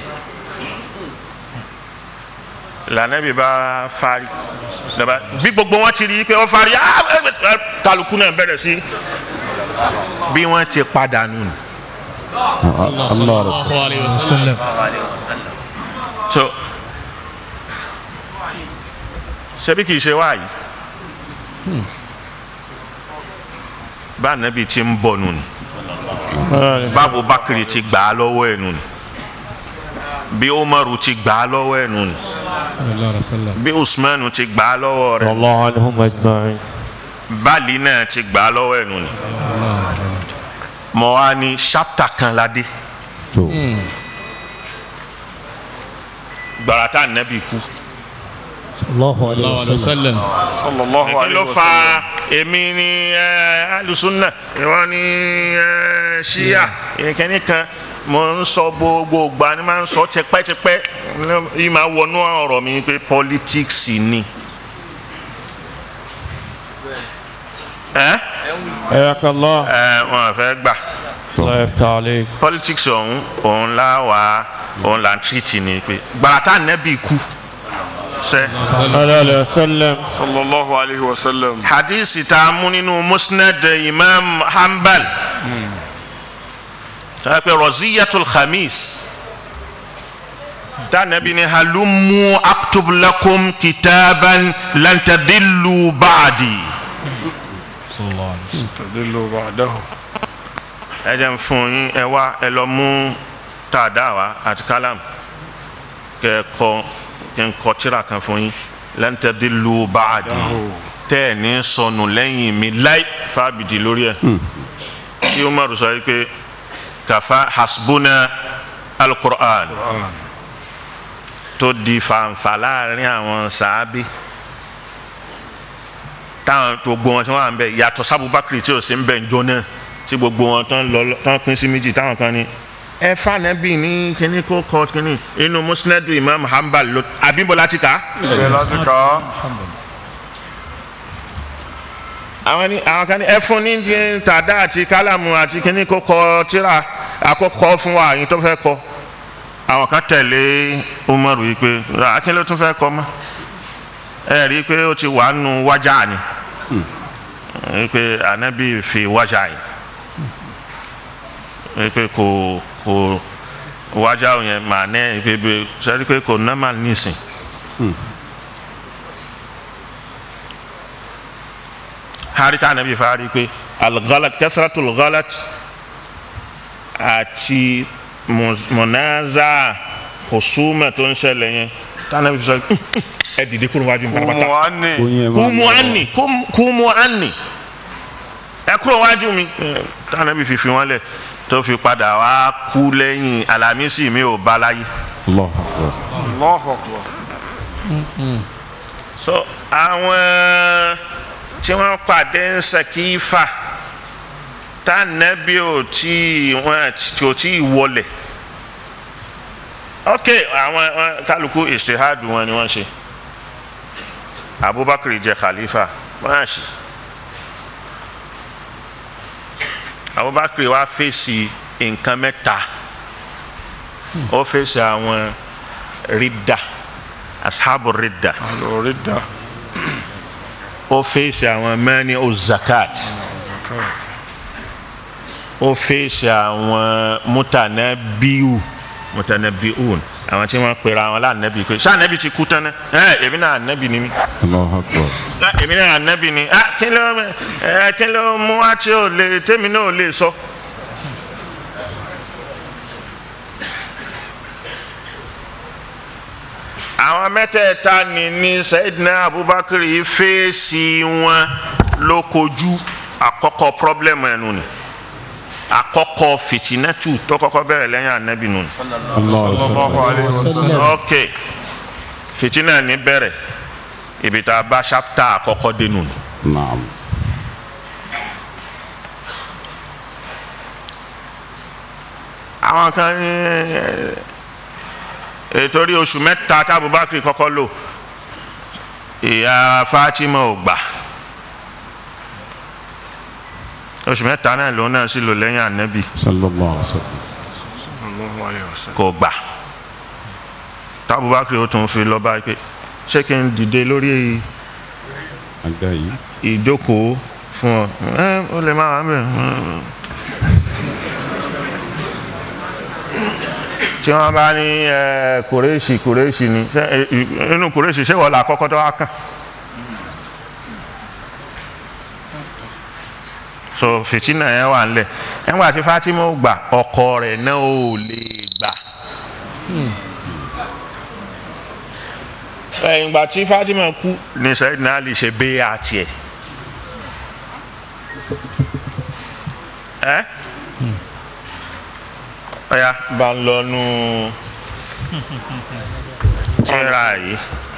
lànàbí bá fari daba bí gbogbo wọn ti rí i pé ó fari ah, ẹ, ẹ, kálukú náà bẹ̀rẹ̀ sí bí wọ́n ti padà nù. allah rasul sallallahu alayhi wa sallam. so ṣebí kìí ṣe wáyé bá nàbí ti ń bọ̀ nù ni báwo bakiri ti gbà á lọ́wọ́ ẹ̀ nù ni bí umaru ti gbà á lọ́wọ́ ẹ̀ nù ni bí usmanu ti gbà á lọ́wọ́ rẹ̀ الله عنهم أجمعين bali náà ti gbà á lọ́wọ́ ẹ̀ nù ni mọ̀ wá ní ṣápítà kan ládé tó gbàrà tá nàbí kú. الله عليه sallallahu alayhi wa وسلم sallam. sallallahu kí alayhi ló wa fa sallam. èmi ni ẹ, alùsùnà ìwọ ni ẹ, ṣíà ìkíní kan mo ń sọ gbogbo ìgbà ni máa ń sọ tipẹ́tipẹ́ yìí máa wọnú ọ̀rọ̀ mi pé politics ni. ẹ حياك الله ẹ wọn fẹ́ gbà الله يفتح عليك politics ọ̀hún òun la wà òun là ń tìrìtì ni pé gbàràtà nẹ́bí kú sẹ́. صلى الله عليه وسلم sallallahu alayhi wa sallam. hadisi tá a mú nínú musnad imam hanbal tá a pè roziyatul khamis tá nabi ni halumu aktub lakum kitaban lan tadillu ba'di. tadillu ba'dahu. ẹ jẹ́ n fún yín ẹ wá ẹ lọ mú tàdá wa àti kálámù kẹ ẹ kọ kẹ n kọ tírà kan fún yín lan tadillu ba'di tẹ́ ẹ̀ ní sọnù lẹ́yìn mi láì fábìdì lórí ẹ̀ tí umaru sọ yìí pé kàfa hasbuna alukur'an tó di fanfa láàrin àwọn sàábì táwọn gbogbo wọn tí wọn wà ń bẹ yàtọ̀ sábúbákiri tí ò sí ń bẹ ń jóná tí gbogbo wọn tán lọ tán pín sí méjì táwọn kan ní. ẹ fànẹ́bì ní kíní kó kọ kíní inú musnadu imam hanbal ló abímbọ́lá ti kà á. bẹ́ẹ̀ láti kà á. àwọn ní àwọn kan ní ẹ fún ní ti tàdá àti kálámù àti kíní kó kọ tíra àkọ́kọ́ fún wa àyìn tó fẹ́ kọ àwọn kan tẹ̀lé umaru yìí pé akín ló tún fẹ́ kọ mọ́ ẹ rí i pé ó ti wà nù wájà ni ẹ pé anabi fi wájà yìí ẹ pé kò kò wájà yẹn mà ní ẹ pé pé sẹ́rí pé kò normal nísìn. harita anabi fari pé algalat kasratul galat àti mọ̀nàza hosuma tó ń ṣẹlẹ̀ yẹn tànàbí fi sọ ẹ dìde kúrò wájú mi pátápátá umu ani. oyin ẹ máa kúmu ani kum- kúmu ani ẹ kúrò wájú mi ẹ, tànàbí fi fi wọn lẹ̀ tó fi padà wá kú lẹ́yìn alamisi mi ò bá láyé. allah akbar allahu akbar. so àwọn tí wọ́n pàdé ń sàkífà tànàbí ò tí wọ́n tí ò tí wọlé ok àwọn àwọn kálukú ìṣèhádùn wọn ni wọ́n ṣe abubakar jẹ khalifa wọ́n á ṣe abubakar wá fèsì nǹkan mẹ́ta ó fèsì àwọn ridda ashabu ridda lórí da. ó fèsì àwọn mẹ́ni ó zakat ó fèsì àwọn mutanabiu mutanabiun àwọn tí wọ́n pera wọn lánàbì pé ṣé ànábì ti kú tán náà ẹ èmi náà ànábì ni mí Allahu Akbar. Ah, èmi náà ànábì ni ah kí ló ẹ kí ló mú wá tí ò lè tèmi náà ò lè sọ. àwọn mẹ́tẹ̀ẹ̀ta ni ní Sayyidina Abubakar yìí fèsì wọn ló kojú àkọ́kọ́ pọ́blẹ́mù ẹnu ni àkọ́kọ́ fìtínẹ́tù tó kọ́kọ́ bẹ̀rẹ̀ lẹ́yìn ànábì nù ni Allahu Akbar. sallallahu alayhi wa sallam ok fìtínà ní bẹ̀rẹ̀ ibi tá a bá ṣápítà àkọ́kọ́ dénú ni. Naam. àwọn kan ní ètò orí oṣù mẹ́ta tábùbákì kọ́kọ́ lò ìyá Fatima ò gbà oṣù mẹ́ta náà lòun náà sì lò lẹ́yìn ànábì Sallallahu alaihi wasallam. sallallahu alayhi wa sallam kò gbà tábùbákì ó tún fi lọ bá pé ṣé kí n dìde lórí Àga yìí. ìjókòó fún ọ ẹ ó lè má wà ń bẹ tí wọn bá ní ẹ kùrẹ́ṣì kùrẹ́ṣì ni ṣé ẹ, inú kùrẹ́ṣì ṣé wọ́n là kọ́kọ́ tó wá kàn. so fìtínà yẹn wà nílẹ̀ nígbà tí Fatima ó gbà ọkọ rẹ̀ náà ò lè gbà. ẹ̀yìn ìgbà tí Fatima kú ní Sayyidina Ali ṣe bẹ́ẹ̀ àti ẹ̀. ẹ́ ọ̀ya bá ń lọ nú tíra yìí.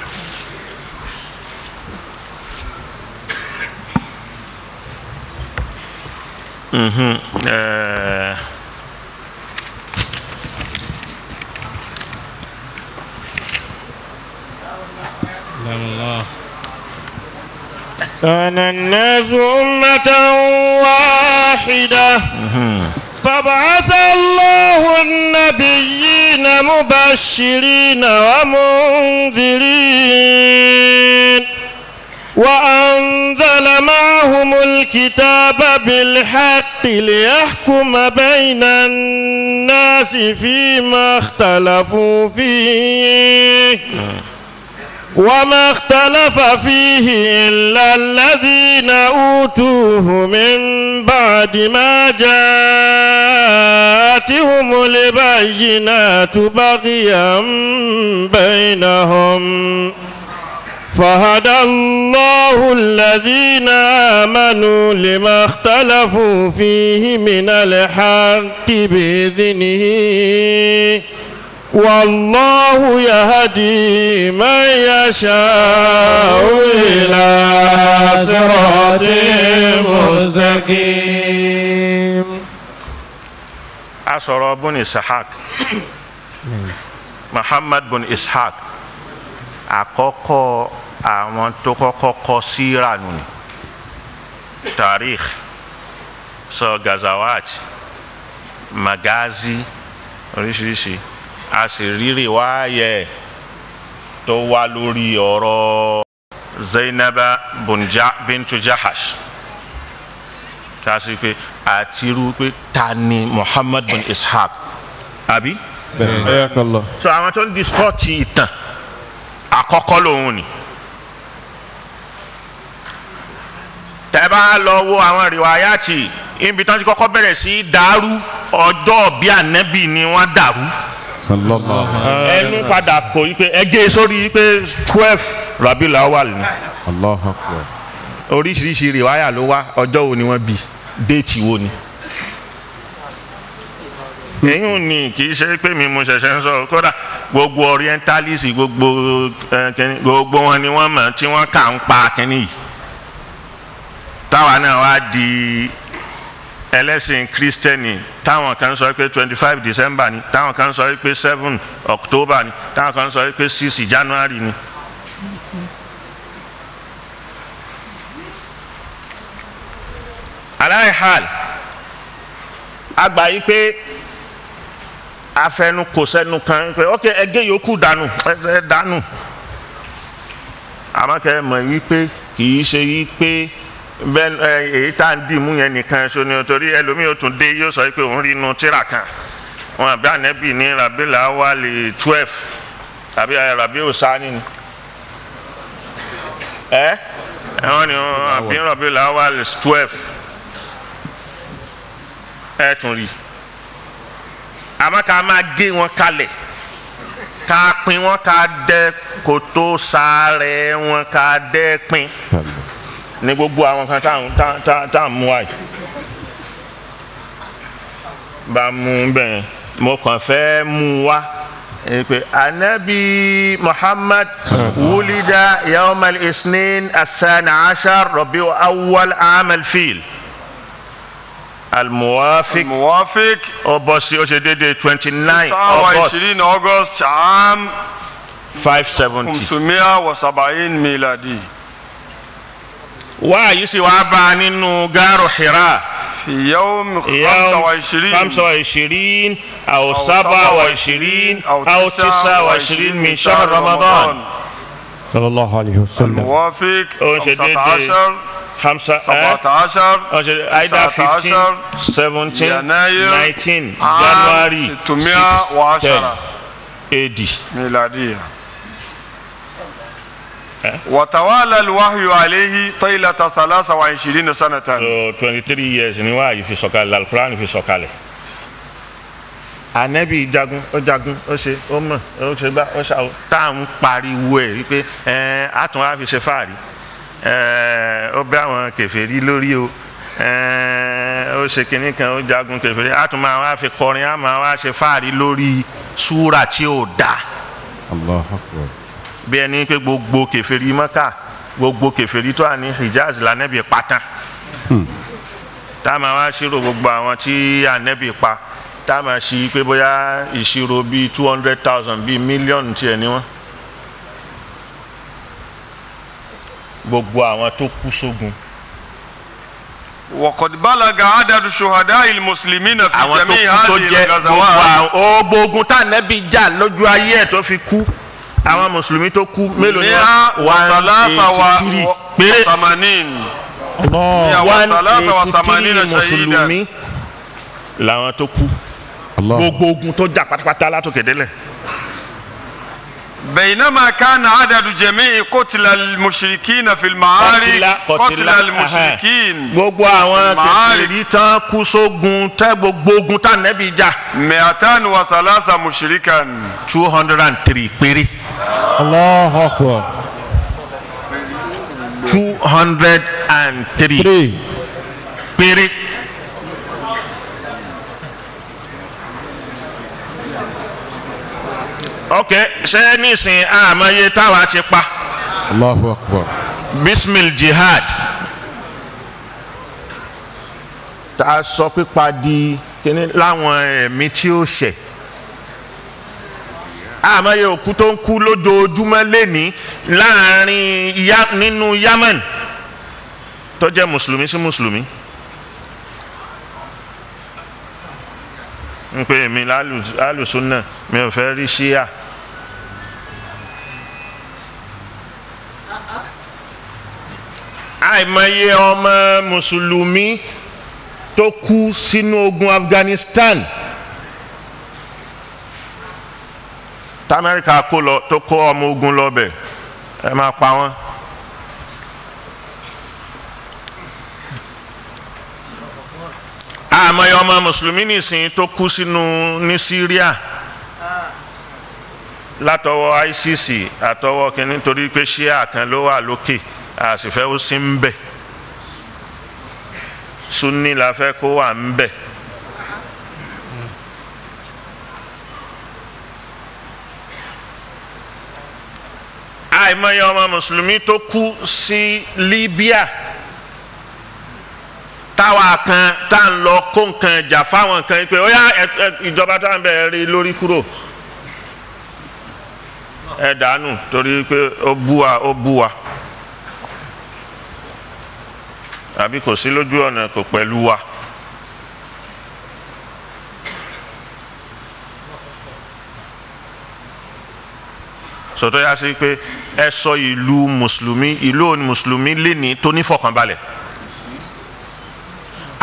Mhm, eh, الله كان الناس أمة واحدة فبعث الله النبيين مبشرين ومنذرين وأنزل معهم الكتاب بالحق ليحكم بين الناس فيما اختلفوا فيه وما اختلف فيه إلا الذين أوتوه من بعد ما جاءتهم البينات بغيا بينهم فهدى الله الذين آمنوا لما اختلفوا فيه من الحق بإذنه والله يهدي من يشاء إلى صراط مستقيم a sọ̀rọ̀ bun ishaq muhammad bun ishaq àkọ́kọ́ àwọn tó kọ́kọ́ kọ síra nù ni tarikh sọ gazawat magazi oríṣiríṣi a sì rírì wáyẹ tó wá lórí ọ̀rọ̀ zainaba bunja bintu jahash tá a sì pé àti irú pé ta ni muhammad bin ishaq àbí. حياك الله so àwọn tó ń discourse ìtàn àkọ́kọ́ lòun ni. tẹ́ bá lọ wo àwọn rìwáyàtì ibi tí wọ́n ti kọ́kọ́ bẹ̀rẹ̀ sí í dàrú ọjọ́ bí ànábì ni wọ́n dàrú Sallallahu alaihi wasallam. ẹnu padà kò yí pé ẹgẹ́ sórí yí pé twelve rabi lawal ni Allahu Akbar. oríṣiríṣi rìwáyà ló wá ọjọ́ wo ni wọ́n bí déètì wo ni. èyí ni kì í ṣe pé mi mo ṣẹ̀ṣẹ̀ ń sọ kódà gbogbo orientalist gbogbo ẹ, kínní, gbogbo wọn ni wọ́n mọ̀ tí wọ́n kà ń pa kínní yìí táwa náà wá di ẹlẹ́sìn kristẹni táwọn kan sọ pé twenty five december ni táwọn kan sọ pé seven october ni táwọn kan sọ pé six january ni. aláìhàl àgbà yìí pé afẹnu kò sẹ́nu kan pé ok ẹgẹ yòókù dànù ẹ dànù àmọ́ kẹ́ ẹ mọ̀ yìí pé kì í ṣe yìí pé bẹ́ẹ̀ ẹ, èyí tá à ń dì mú yẹn nìkan ṣo ni o torí ẹlòmíì ó tún dé yóò sọ pé òun rí inú tíra kan wọn àbí ànẹ́bì ní rabila wali twelve àbí rabi osani ni ẹ ẹ wọn ni wọn àbí rabila wali twelve ẹ tún rí àmọ́ ká máa gé wọn kalẹ̀ ká pín wọn ká dẹ́ kótó sáré wọn ká dẹ́ pín ní gbogbo àwọn kan tá à ń- tá- tá- tá à ń mú wáyé bá a mú bẹ́ẹ̀ mo kàn fẹ́ mú wá ẹ pé anabi muhammad wulida yawmal isnin athani ashar rabi awwal amal fil almuwafiq الموافق ó bọ́ sí ó ṣe déédéé twenty nine august 29 أغسطس عام five seventy 570 ميلادي wáyé sì wá bá a nínú gaaru hira. في يوم يوم 25 خمسة وعشرين أو أو سبعة وعشرين أو تسعة وعشرين من شهر رمضان صلى الله عليه وسلم الموافق أو شديد 15 خمسة 17 أو شديد either 15 17 يناير 19 عام January 610 AD ميلادية وتوالى الوحي عليه طيلة 23 سنة so 23 years ni wáyé fi sọ̀kalẹ̀ alukuraan fi sọ̀kalẹ̀ anabi jagun ó jagun ó ṣe ó mọ̀ ó ṣe gbá ó ṣàwọ tá à ń pariwo ẹ̀ wípé ẹ̀ àtún á fi ṣe fáàrí ẹ̀ ó bẹ́ àwọn kèfèrí lórí o ẹ̀ ó ṣe kinní kan ó jagun kèfèrí àtún máa wá fi kọrin á máa wá ṣe fáàrí lórí súrà tí ò dáa الله أكبر bí ẹni pé gbogbo kèfèrí mọ́kà gbogbo kèfèrí tó wà ní hijaz lànàbì pátá tá a máa wá ṣírò gbogbo àwọn tí ànàbì pa tá a máa ṣí pé bóyá ìṣirò bíi two hundred thousand bíi mílíọ̀nù tiẹ̀ ni wọ́n gbogbo àwọn tó kú sógun وقد بلغ عدد شهداء المسلمين في àwọn tó جميع kú tó هذه jẹ́ gbogbo الغزوات àwọn gbogbo ogun tá ànàbì jà lójú ayé ẹ̀ tó fi kú àwọn mùsùlùmí tó kú mélòó ni مئة wọ́n one وثلاثة eighty three و- péré. وثمانين الله one وثلاثة eighty وثمانين three شهيدا mùsùlùmí làwọn tó kú الله gbogbo ogun tó jà pátápátá látòkè délẹ̀ بينما كان عدد جميع قتل المشركين في المعارك قتل المشركين gbogbo àwọn Màárì. kèfèrí tán kú sógun tẹ gbogbo ogun tá nẹ́bí jà 203 مشركا two hundred and three péré الله أكبر two hundred and three three péré. ok ṣé nísìnyí àmọye táwa ti pa الله أكبر bismil jihad tá a sọ pípa di kíní láwọn ẹ̀mí tí ó ṣẹ̀ àmọye òkú tó ń kú lójoojúmọ́ lẹ́ni láàrin ya nínú Yemen tó jẹ́ mùsùlùmí sí mùsùlùmí ń pè mí lálùsùnà mi ò fẹ́ rí ṣíà. àìmọye ọmọ mùsùlùmí tó kú sínú ogun Afghanistan tamẹ́ríkà kó lọ tó kó ọmọ ogun lọ bẹ̀ ẹ máa pa wọ́n. àìmọye ọmọ mùsùlùmí nìsín tó kú sínú ní Syria látọwọ́ ICC àtọwọ́ kínní torí pé ṣíà kan ló wà lókè àsìfẹ́ ó sí ń bẹ̀ sunni la fẹ́ kó wà ń bẹ̀. àìmọye ọmọ mùsùlùmí tó kú sí Libya táwa kan tá à ń lọ kó nǹkan ìjà fáwọn kan pé ó yá ẹ- ẹ- ìjọba tá à ń bẹ̀ rí lórí kúrò ẹ dànù torí pé ó bú wa ó bú wa àbí kò sí lójú ọ̀nà kò pẹ̀lú wa. sọtọ́ yá sí pé ẹ sọ ìlú mùsùlùmí ìlú òní mùsùlùmí léni tó ní fọkànbalẹ̀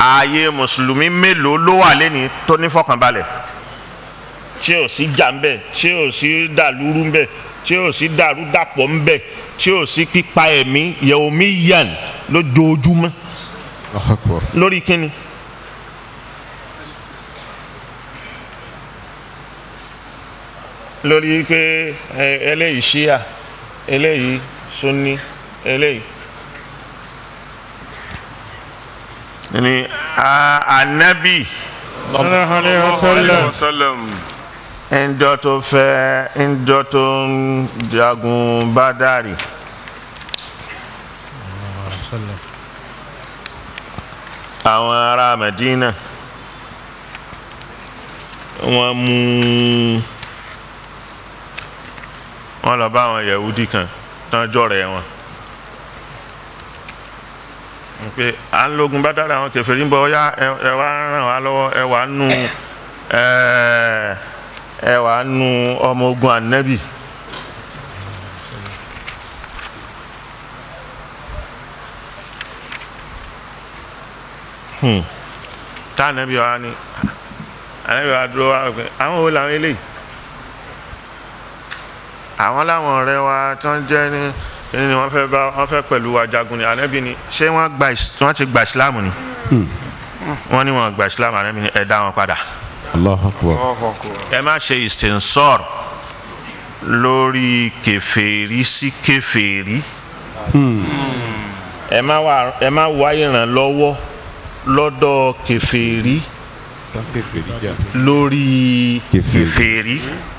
ààyè mùsùlùmí mélòó ló wà lẹ́ni tó ní fọkànbalẹ̀ tí ò sí jà ń bẹ̀ tí ò sí dàlúrú ń bẹ̀ tí ò sí dàrúdàpọ̀ ń bẹ̀ tí ò sí pípa ẹ̀mí yẹ̀wòmí yàn lójoojúmọ́ Allahu Akbar. lórí kíni. lórí pé ẹ, eléyìí ṣíà eléyìí sunni eléyìí. ni a- anabi sallallahu alayhi wa sallam. ńjọ́ tó fẹ́ ńjọ́ tó ń jagun bádàrí. àwọn ará Medina wọ́n mú wọ́n lọ bá àwọn Yahudi kan tán jọ̀rẹ́ wọn pé à ń lógun bádàrí àwọn kèfèrí ń bọ̀ ọ́yá ẹ- ẹ wá ràn wá lọ́wọ́ ẹ wá nù ẹ ẹ wà nù ọmọ ogun anabi Hmm. tá anabi wa ni anabi wa dúró wa pé àwọn wo làwọn eléyìí àwọn làwọn ọ̀rẹ́ wa tí wọ́n jẹ́ ní kíni ni wọ́n fẹ́ bá wọ́n fẹ́ pẹ̀lú wa jagun ni anabi ni ṣé wọ́n gba is- wọ́n ti gba islam ni wọ́n ní wọ́n gba islam anabi ni ẹ dá wọn padà Allahu Akbar. ẹ má ṣe istinsor lórí kèfèrí sí kèfèrí ẹ má wá ẹ má wá ìrànlọ́wọ́ lọ́dọ̀ kèfèrí Tán kèfèrí jà. lórí Kèfèrí. kèfèrí.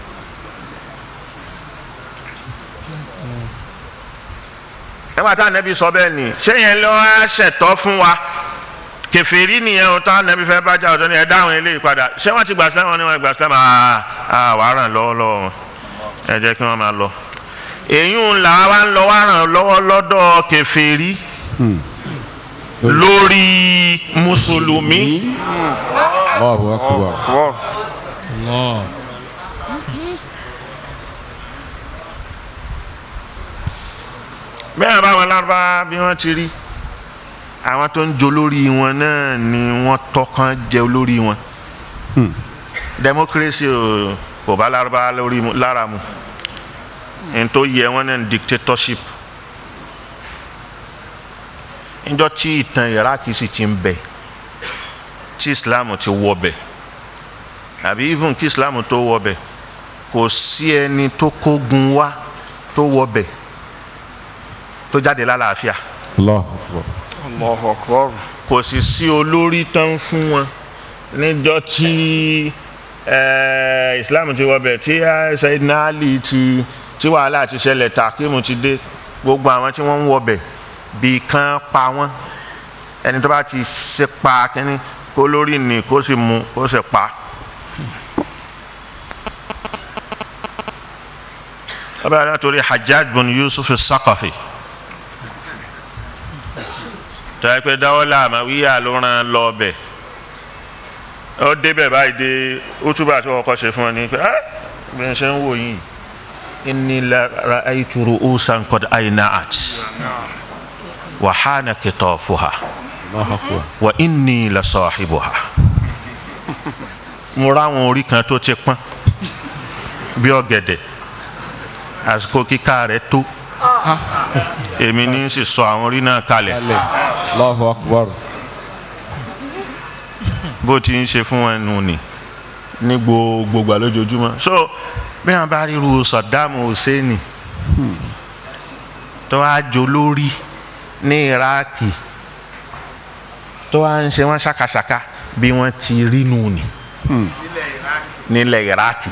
ẹ má tá ànábì sọ bẹ́ẹ̀ ni ṣé yẹn ló wá ṣẹ̀tọ́ fún wa kèfèrí nìyẹn o tá ànábì fẹ́ bá jà ọ̀dọ́ ni ẹ dáhùn eléyìí padà ṣé wọ́n ti gbà sílámù wọn ni wọ́n gbà sílámù àà àà wàá ràn lọ́wọ́ lọ́wọ́ wọn ẹ jẹ́ kí wọ́n máa lọ. èyí ń là wá ń lọ wá ràn lọ́wọ́ lọ́dọ̀ kèfèrí lórí mùsùlùmí. Allahu Akbar. Allah. bẹ́ẹ̀ bá wọn lárúbá bí wọ́n ti rí àwọn tó ń jo lórí wọn náà ni wọ́n tọ́kàn jẹ olórí wọn democracy ò kò bá lárúbá lórí mu lára mu n tó yẹ wọn náà ní dictatorship níjọ́ tí ìtàn Iraq sì ti ń bẹ tí Islam ti wọ bẹ àbí even kí Islam tó wọ bẹ kò sí ẹni tó kógun wá tó wọ bẹ tó jáde lálàáfíà Allahu Akbar. Allahu akbar. kò sì sí olórí tán fún wọn níjọ́ tí eh, Islam ti wọbẹ̀ tí eh, Sayyidina Ali ti tí wàhálà ti ṣẹlẹ̀ Takimu ti dé gbogbo àwọn tí wọ́n ń wọbẹ̀ bí kan pa wọ́n ẹni tó bá ti ṣe pa kínní kó lórí ni kó sì mú kó sì pa. ọba yàrá torí Hajjaj bin Yusuf Saqafi tọ́yẹ pé dáwọ́lá àmàwíyà ló ràn lọ bẹ̀ ó débẹ̀ báyìí dé útúbà tí wọ́n kọ́ ṣe fún ọ ní pé ah bí n ṣe ń wò yìí inni la ra'aytu ru'usan qad ayna'at wa hana kitafuha Allahu Akbar. wa inni la sahibuha mo ráwọn orí kan tó ti pọ́n bí ọ̀gẹ̀dẹ̀ àsìkò kíká rẹ̀ tó èmi ní sì sọ àwọn orí náà kalẹ̀ Kalẹ̀. Allahu Akbar. bó ti ń ṣe fún wọn nù ni ní gbogbo gbà lójoojúmọ́ so bí wọn bá ríru Saddam Hussein tó wá jó lórí ní Iraki tó wá ń ṣe wọn ṣàkàṣàkà bí wọn ti rí nù ni nílẹ̀ Iraki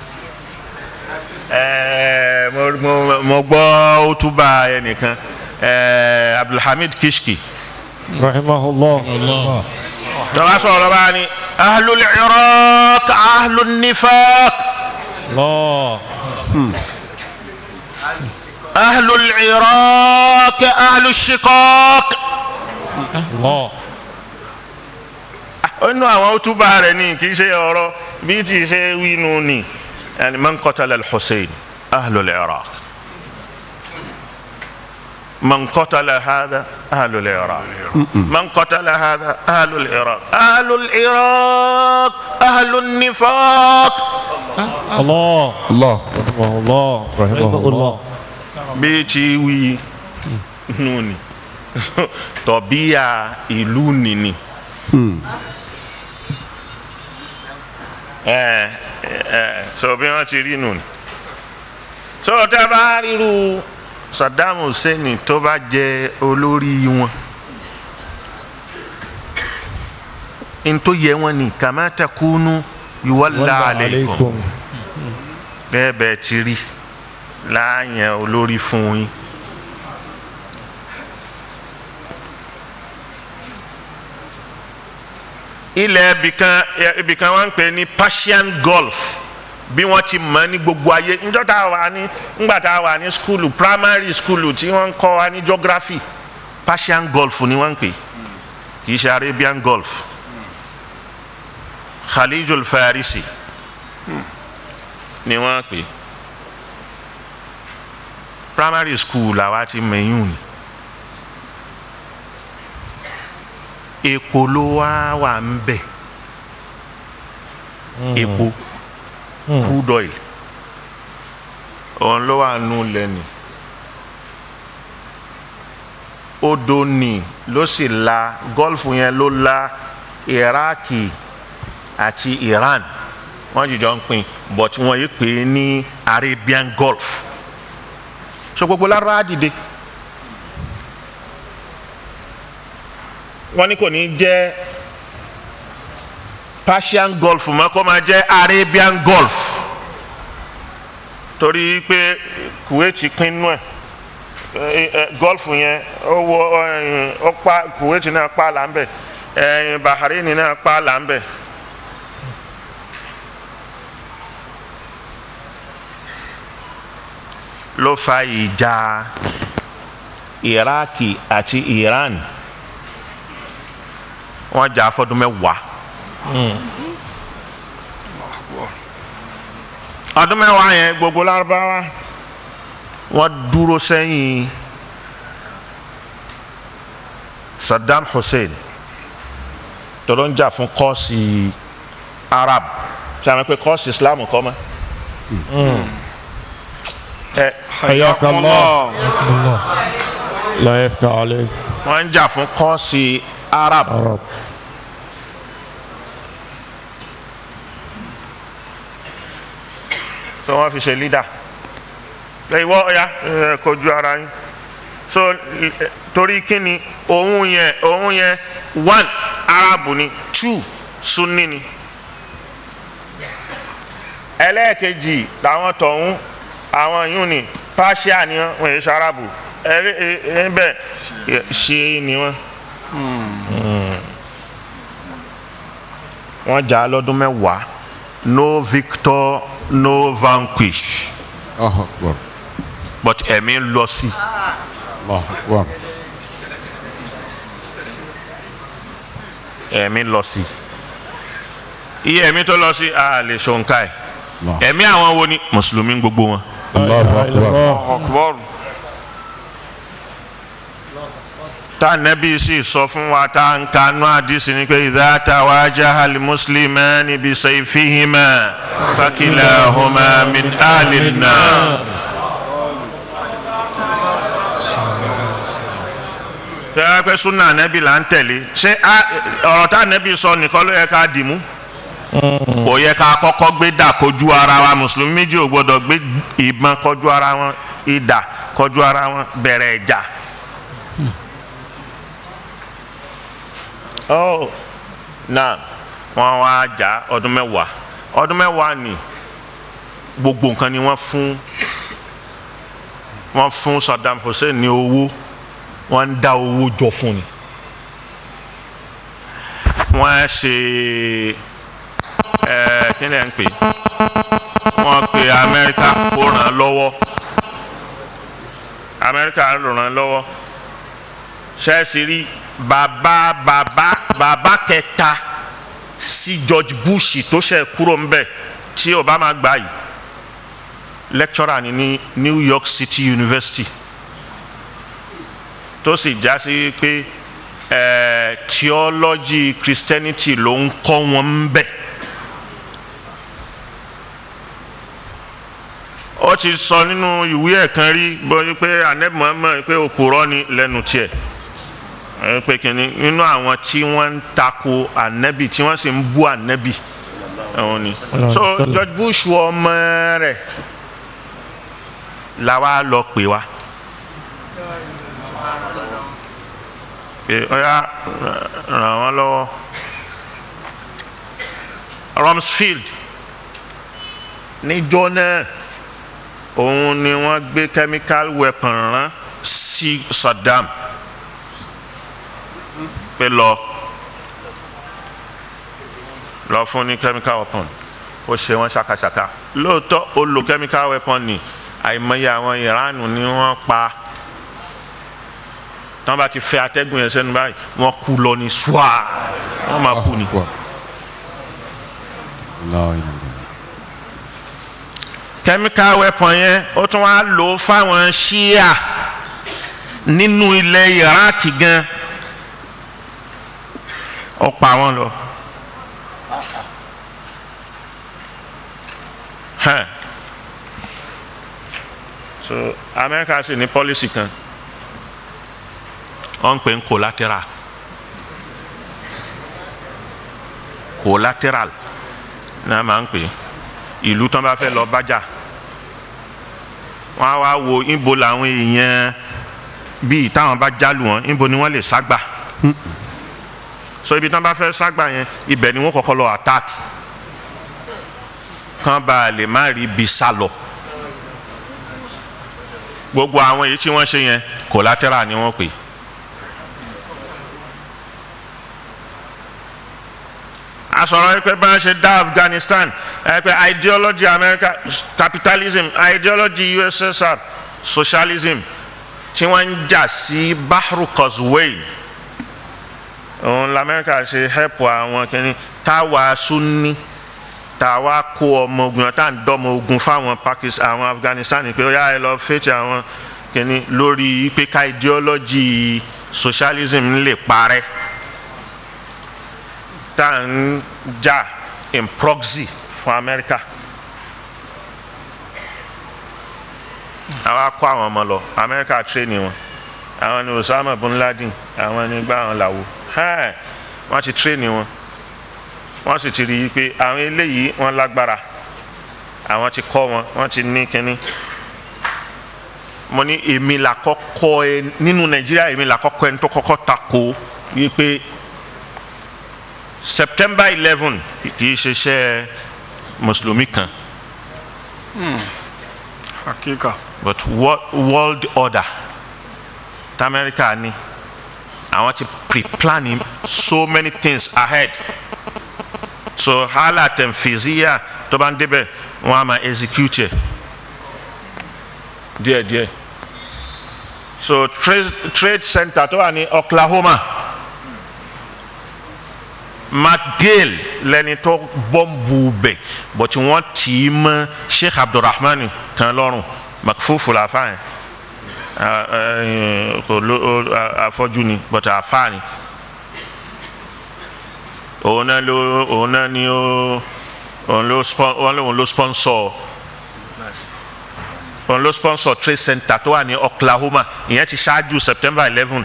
ẹẹ mo mo mo gbọ́ otuba ẹnìkan ẹẹ Abdulhamid Kishki rahimahullah tọ́lá sọ̀rọ̀ bá ní ahlul iraq ahlul nifaq Allah ahlul iraq ahlul shiqaq. Allah ó nú àwọn túbà rẹ̀ ní kì í ṣe ọ̀rọ̀ bí tí ì ṣe wínú ni yani man qatala al-Hussein ahlul iraq من قتل هذا أهل العراق من قتل هذا أهل العراق أهل العراق أهل النفاق الله الله رحمه الله رحمه الله bí ti wí nù ni tọ̀bíyà ìlú nìní. ẹ ẹ sọ bí wọn ti rí nù ni. sọ tá a bá ríru Saddam Hussein tó bá jẹ olórí wọn n tó yẹ wọn ni kama takunu yuwalla aleikum bẹ́ẹ̀ bẹ́ẹ̀ ti rí láàyàn olórí fún yín. ilẹ̀ ibìkan ibìkan wọ́n ń pè ní Persian Gulf bí wọ́n ti mọ̀ ní gbogbo ayé níjọ́ tá a wà ní ńgbà tá a wà ní skulu primary skulu tí wọ́n ń kọ́ wa ní geography Persian Gulf ni wọ́n ń pè kì í ṣe Arabian Gulf Khalijul Farisi ni wọ́n pè primary school làwa ti mẹ̀yún ni epo ló wá wà ń bẹ̀ epo crude oil òun ló wà nù lẹ́nu odò ni ló sì la gọ́ọ̀fù yẹn ló la iraki àti iran wọ́n jìjọ ń pín but wọ́n yìí pè é ní arabian gulf so gbogbo lára dìde wọ́n ní kò ní jẹ́ persian gulf mọ́ kó máa jẹ́ arabian gulf torí pé kuwait pín nú ẹ̀ gulf yẹn ó wọ ó pa kuwait náà pa là ń bẹ̀ bahrain náà pa là ń bẹ̀. ló fa ìjà iraki àti iran wọ́n jà fọ́dún mẹ́wàá ọdún mẹ́wàá yẹn gbogbo lárúbáwá wọ́n dúró sẹ́yìn Saddam Hussein tọ́lọ́ ń jà fún kọ́ọ̀sì Arab ṣe àwọn pé kọ́ọ̀sì Islam kọ́ mọ́ ẹ حياك الله لا يفتح عليك wọ́n ń jà fún kọ́ọ̀sì Arab. عرب so wọ́n fi ṣe leader ìwọ ọ̀ya ẹ, kojú ara yín so ẹ, torí kíni òun yẹn òun yẹn one arabu ni two sunni ni ẹlẹ́ẹ̀kejì làwọn tọ̀hún àwọn yìí ni persia ni wọ́n wọ́n yẹ ṣe arabu ẹ̀rí ẹ̀ bẹ́ẹ̀ ṣe ni wọ́n. wọ́n jà á lọ́dún mẹ́wàá no victor no vanquish الله أكبر but ẹ̀mí ń lọ sí i. الله أكبر ẹ̀mí lọ sí iye ẹ̀mí tó lọ sí a lè ṣòǹkà ẹ̀ الله ẹ̀mí àwọn wo ni mùsùlùmí gbogbo wọn. الله أكبر akbar tá nẹ́bí sì sọ fún wa tá n kanú àdìsí ni pé idha tawajaha al-muslimani bi sayfihima fakilahuma min ahli an-nar. tẹ́ ẹ pé súnà nẹ́bí là ń tẹ̀lé ṣé a- ọ̀rọ̀ tá nẹ́bí sọ nìkan ló yẹ ká dì mú kò yẹ ká kọ́kọ́ gbé dà kojú ara wa mùsùlùmí méjì ò gbọ́dọ̀ gbé ìbọn kọjú ara wọn ìdà kọjú ara wọn bẹ̀rẹ̀ ìjà. oh náà wọ́n wá jà ọdún mẹ́wàá ọdún mẹ́wàá ni gbogbo nǹkan ni wọ́n fún wọ́n fún Saddam Hussein ní owó wọ́n ń dá owó jọ fún ni wọ́n ṣe ẹ kí ni ẹ ń pè wọ́n pe Amẹ́ríkà kó ràn án lọ́wọ́ Amẹ́ríkà ràn án lọ́wọ́ ṣẹ́ẹ̀sì rí bàbá bàbá bàbá kẹta sí George Bush tó ṣe kúrò ń bẹ̀ tí Obama gbà yìí lecturer ni ní New York City University tó sì já sí pé ẹ theology christianity ló ń kọ́ wọn ń bẹ̀. ó ti sọ nínú ìwé ẹ̀ kan rí bóyá pé anabi muhammad pé òpùrọ́ ni lẹ́nu tiẹ̀ ẹ pé kìíní nínú àwọn tí wọ́n ń tako anabi tí wọ́n sì ń bú anabi àwọn ni so george bush ọmọ rẹ̀ la wa lọ pè wá pé ọyá ràn wọ́n lọ́wọ́ rumsfeld níjọ́ náà òun ni wọ́n gbé chemical weapon rán sí saddam pé lọ lọ fún ní chemical weapon ó ṣe wọn ṣàkàṣàkà lóòótọ́ ó lo chemical weapon ni àìmọye àwọn ìránù ni wọ́n pa tí wọ́n bá ti fẹ́ atẹ́gùn yẹn sẹ́nu báyìí wọ́n kú lọ ní ṣùà wọ́n máa kú ni. chemical weapon yẹn ó tún wá lò ó fáwọn ṣíà nínú ilẹ̀ iraq gan ó pa wọ́n lọ. Huh. so america sì ní policy kan wọ́n ń pè ń collateral collateral náà máa ń pè ìlú tán bá fẹ́ lọ bájà wọ́n á wá wo níbo làwọn èèyàn bíi táwọn bá jálù wọn níbo ni wọ́n lè ságbà so ibi tán bá fẹ́ ságbà yẹn ibẹ̀ ni wọ́n kọ́kọ́ lọ attack kán bá a lè má rí ibi sá lọ gbogbo àwọn èyí tí wọ́n ṣe yẹn collateral ni wọ́n pè asọ̀rọ̀ yìí pé bá a ṣe dá Afghanistan ẹ pé ideology America capitalism ideology USSR socialism tí wọ́n ń jà sí Bahru Causeway òun lamẹ́ríkà ṣe help àwọn kìíní táwa Sunni táwa kó ọmọ ogun tá à ń dọ́mọ ogun fáwọn Pakistan àwọn Afghanistan pé ó yá ẹ lọ fèsì àwọn kìíní lórí pé ká ideology socialism lè parẹ́ tá à ń jà in proxy fún Amẹ́ríkà àwa kó àwọn ọmọ lọ Amẹ́ríkà tírénì wọn àwọn ni Osama bin Laden àwọn ni gbá àwọn làwọ wọ́n ti tírénì wọn wọ́n sì ti rí i pé àwọn eléyìí wọ́n lágbára àwọn ti kọ́ wọn wọ́n ti ní kínní mo ní èmi là kọ́kọ́ ẹ nínú Nàìjíríà èmi là kọ́kọ́ ẹni tó kọ́kọ́ tako wípé September eleven kì í ṣe iṣẹ́ mùsùlùmí kan hakika but wo- world order tamẹ́ríkà ní àwọn ti pre-planning so many things ahead so hala tẹ̀mfìzíyà tó bá ń débẹ̀ wọ́n á máa execute ẹ̀ díẹ̀díẹ̀ so trade, trade center tó wà ní Oklahoma McGill lẹni tó bọ́ǹbù bẹ̀ but wọ́n tì í mọ́ Sheikh Abdulrahman kan lọ́rùn makfufu la fa yẹn kò ló afọ́jú ni but àfa ni òun náà ló òun náà ni ó òun ló spon òun ló òun ló sponsor òun ló sponsor trade center tó wà ní Oklahoma ìyẹn ti ṣáájú September eleven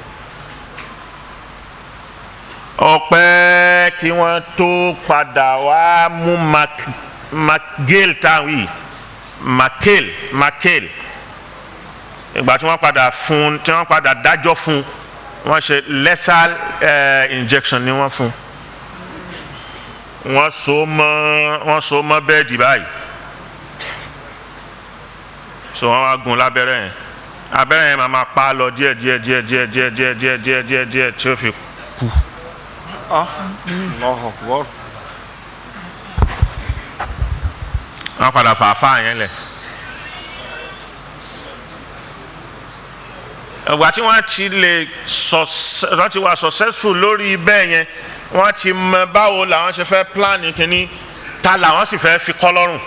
ọpẹ́ kí wọ́n tó padà wá mú Mac McGill táwọn yìí McHale McHale ìgbà tí wọ́n padà fún tí wọ́n padà dájọ́ fún wọ́n ṣe lethal uh, injection ni wọ́n fún wọ́n so mọ́ wọ́n so mọ́ bẹ́ẹ̀dì báyìí so wọ́n wá gún lábẹ́rẹ́ yẹn abẹ́rẹ́ yẹn máa ma pa á lọ díẹ̀ díẹ̀ díẹ̀ díẹ̀ díẹ̀ díẹ̀ díẹ̀ díẹ̀ díẹ̀ díẹ̀ tí ó fi Allahu Akbar wọ́n padà fà á fà yẹn lẹ̀. ìgbà tí wọ́n ti lè wọ́n ti wà successful lórí bẹ́ẹ̀ yẹn wọ́n ti mọ báwo làwọn ṣe fẹ́ plan kínní ta làwọn sì fẹ́ fi kọ́ lọ́rùn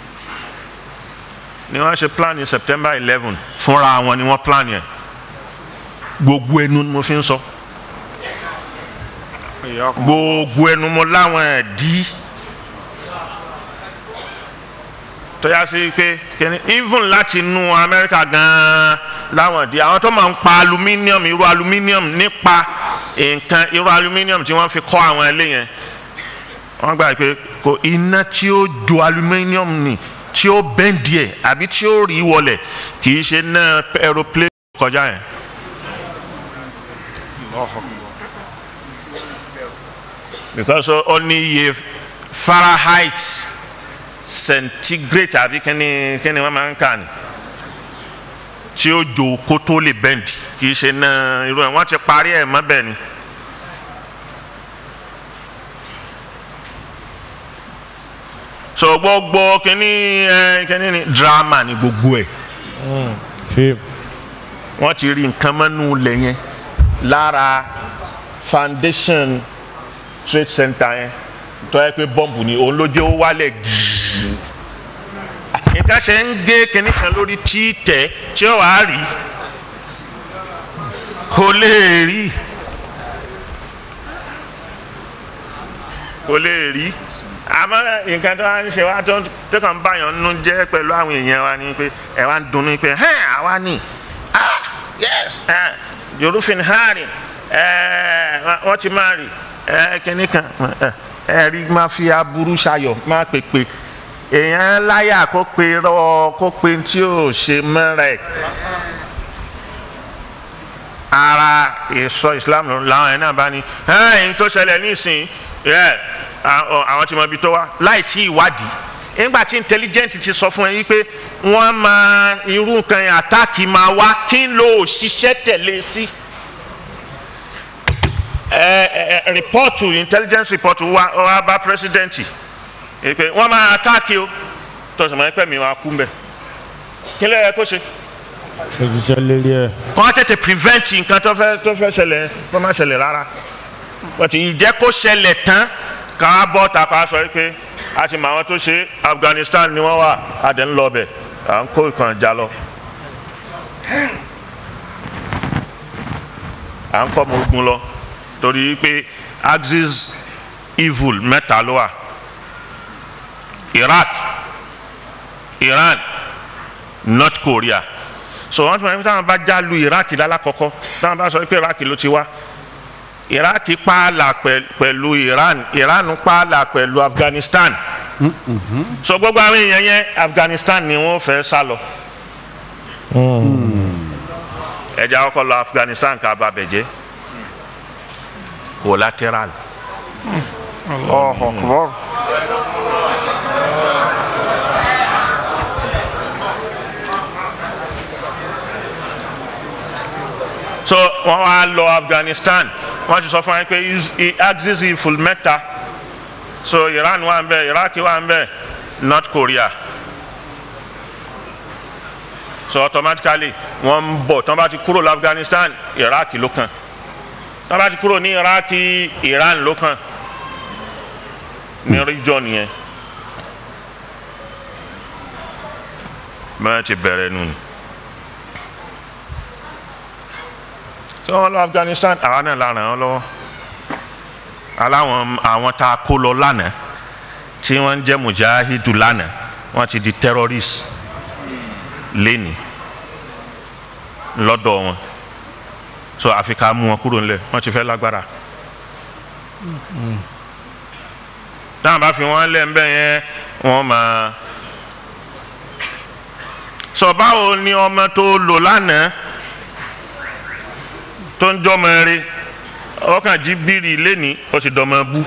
ni wọ́n ṣe plan ní September eleven fúnra wọn ni wọ́n plan yẹn gbogbo ẹnu ni mo fi ń sọ gbogbo ẹnu mo láwọn ẹ̀dí tó yá sí pé kẹ́ni even láti inú amẹ́ríkà gan-an láwọn ẹ̀dí àwọn tó máa ń pa aluminium irú aluminium nípa nǹkan irú aluminium tí wọ́n fi kọ́ àwọn ilé yẹn wọ́n gbà pé kò iná tí ó jo aluminium ni tí ó bẹ́ǹdì ẹ̀ àbí tí ó rí wọlẹ̀ kì í ṣe náà aeroplane kọjá yẹn. because ó ní iye fahrenheit centigrade àbí kíni kíni wọ́n máa ń kà ní tí ó jo kó tó lè bẹ́ǹdì kì í ṣe náà irú ẹ̀ wọ́n ti parí ẹ̀ mọ́ bẹ́ẹ̀ ni. so gbogbo kíní ẹ kíní ni drama ni gbogbo ẹ Fíìmù. wọn ti rí nǹkan mọ́nú lẹ̀ yẹn lára foundation trade center yẹn tó yẹ pé bọ́ǹbù ni òun ló jẹ́ ó wálẹ̀ gíì nǹkan ṣe ń gé kíní kan lórí tí tẹ̀ tí ó wàá rí kò lè rí kò lè rí àmọ́ nǹkan tó wá ń ṣe wá tó tó kàn ń báyọ̀ nínú jẹ́ pẹ̀lú àwọn èèyàn wa ni pé ẹ̀ wá ń dunnú pé hẹ́n àwa ni ah yes eh, yorùfin harin wọ́n ti máa rì kínní kan ẹ rí máa fi aburú ṣayọ̀ máa pèpè èèyàn láyà kó pe rọ kó pe tí ò ṣe mọ́ra ẹ̀ ara ìsọ islam làwọn ẹ̀ náà bá ní ẹ̀yìn tó ṣẹlẹ̀ nísìnyí àwọn tí mo bi tó wá láì tí ìwádìí nígbà tí intelligent ti sọ fún ẹ yí pé wọ́n máa irú nǹkan yẹn àtáàkì máa wá kí n lo òṣìṣẹ́ tẹ̀lé sí. ẹ ẹ rìpọ́ọ̀tù intelligence report wá wá bá pírẹsidẹ́ǹtì pé wọ́n máa àtáàkì o tọ̀sán mọ́ ẹ̀pẹ́ mi wá kú mbẹ́ kí ló yẹ kó ṣe. òṣìṣẹ́ lérí ẹ̀. kọ́ tètè prevent nǹkan tó fẹ́ tó fẹ́ ṣẹlẹ̀ kó má ṣẹlẹ̀ rárá but ìjẹ́ kó ṣẹlẹ̀ tán ká bọ́ ta ká sọ pé a ti mọ àwọn tó ṣe Afghanistan ni wọ́n wà á dẹ̀ ń lọ bẹ̀ à ń kó ìkànnì já lọ. à ń kọ́ ọmọ ogun lọ torí pé axis evil mẹ́ta ló wà Iraq Iran North Korea so wọ́n ti mọ̀ ní táwọn bá já lu Iraq lálákọ̀ọ́kọ́ táwọn bá sọ pé Iraq ló ti wá iraq pààlà pẹ̀lú iran iran pààlà pẹ̀lú afghanistan so gbogbo àwọn èèyàn yẹn afghanistan ni wọ́n fẹ́ sá lọ ẹ̀jẹ̀ àkọ́kọ́ lọ afghanistan ká bá bẹ̀ jẹ́ collateral. Allahu Akbar. so wọ́n wá lọ afghanistan wọ́n ti sọ fún wa pé axis iful mẹ́ta so iran wà ń bẹ iraq wà ń bẹ north korea so automatically wọ́n ń bọ̀ tí wọ́n bá ti kúrò ní afghanistan iraq ló kàn tí wọ́n bá ti kúrò ní iraq iran ló kàn ní region yẹn bẹ́ẹ̀ ti bẹ̀rẹ̀ nù ni. tí wọ́n lọ afghanistan àwa náà la ràn án lọ́wọ́ aláwọn àwọn tá a kó lọ lánàá tí wọ́n ń jẹ́ mujahidu lánàá wọ́n ti di terrorist lẹ́ni lọ́dọ̀ wọn so àfi ká mú wọn kúrò ńlẹ̀ wọ́n ti fẹ́ lágbára táwọn bá fi wọ́n lẹ̀ ńbẹ̀ yẹn wọ́n máa sọ báwo ni ọmọ tó lò lánàá tó ń jọmọ eré ọkàn jí bírì lẹ́ni ó sì dọmọ bú.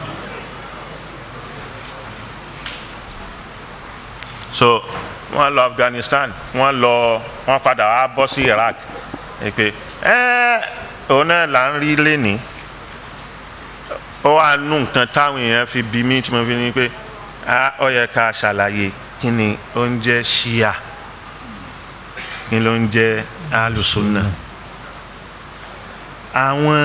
so wọ́n lọ Afghanistan wọ́n lọ wọ́n padà wá bọ́ sí Iraq pé ẹ òun náà là ń rí lẹ́ni ó wà nù nǹkan táwọn èèyàn fi bí mí tí mo fi ní pé ó yẹ ká ṣàlàyé kí ni ó ń jẹ́ Shia kí ló ń jẹ́ alùsùnà. Mm -hmm àwọn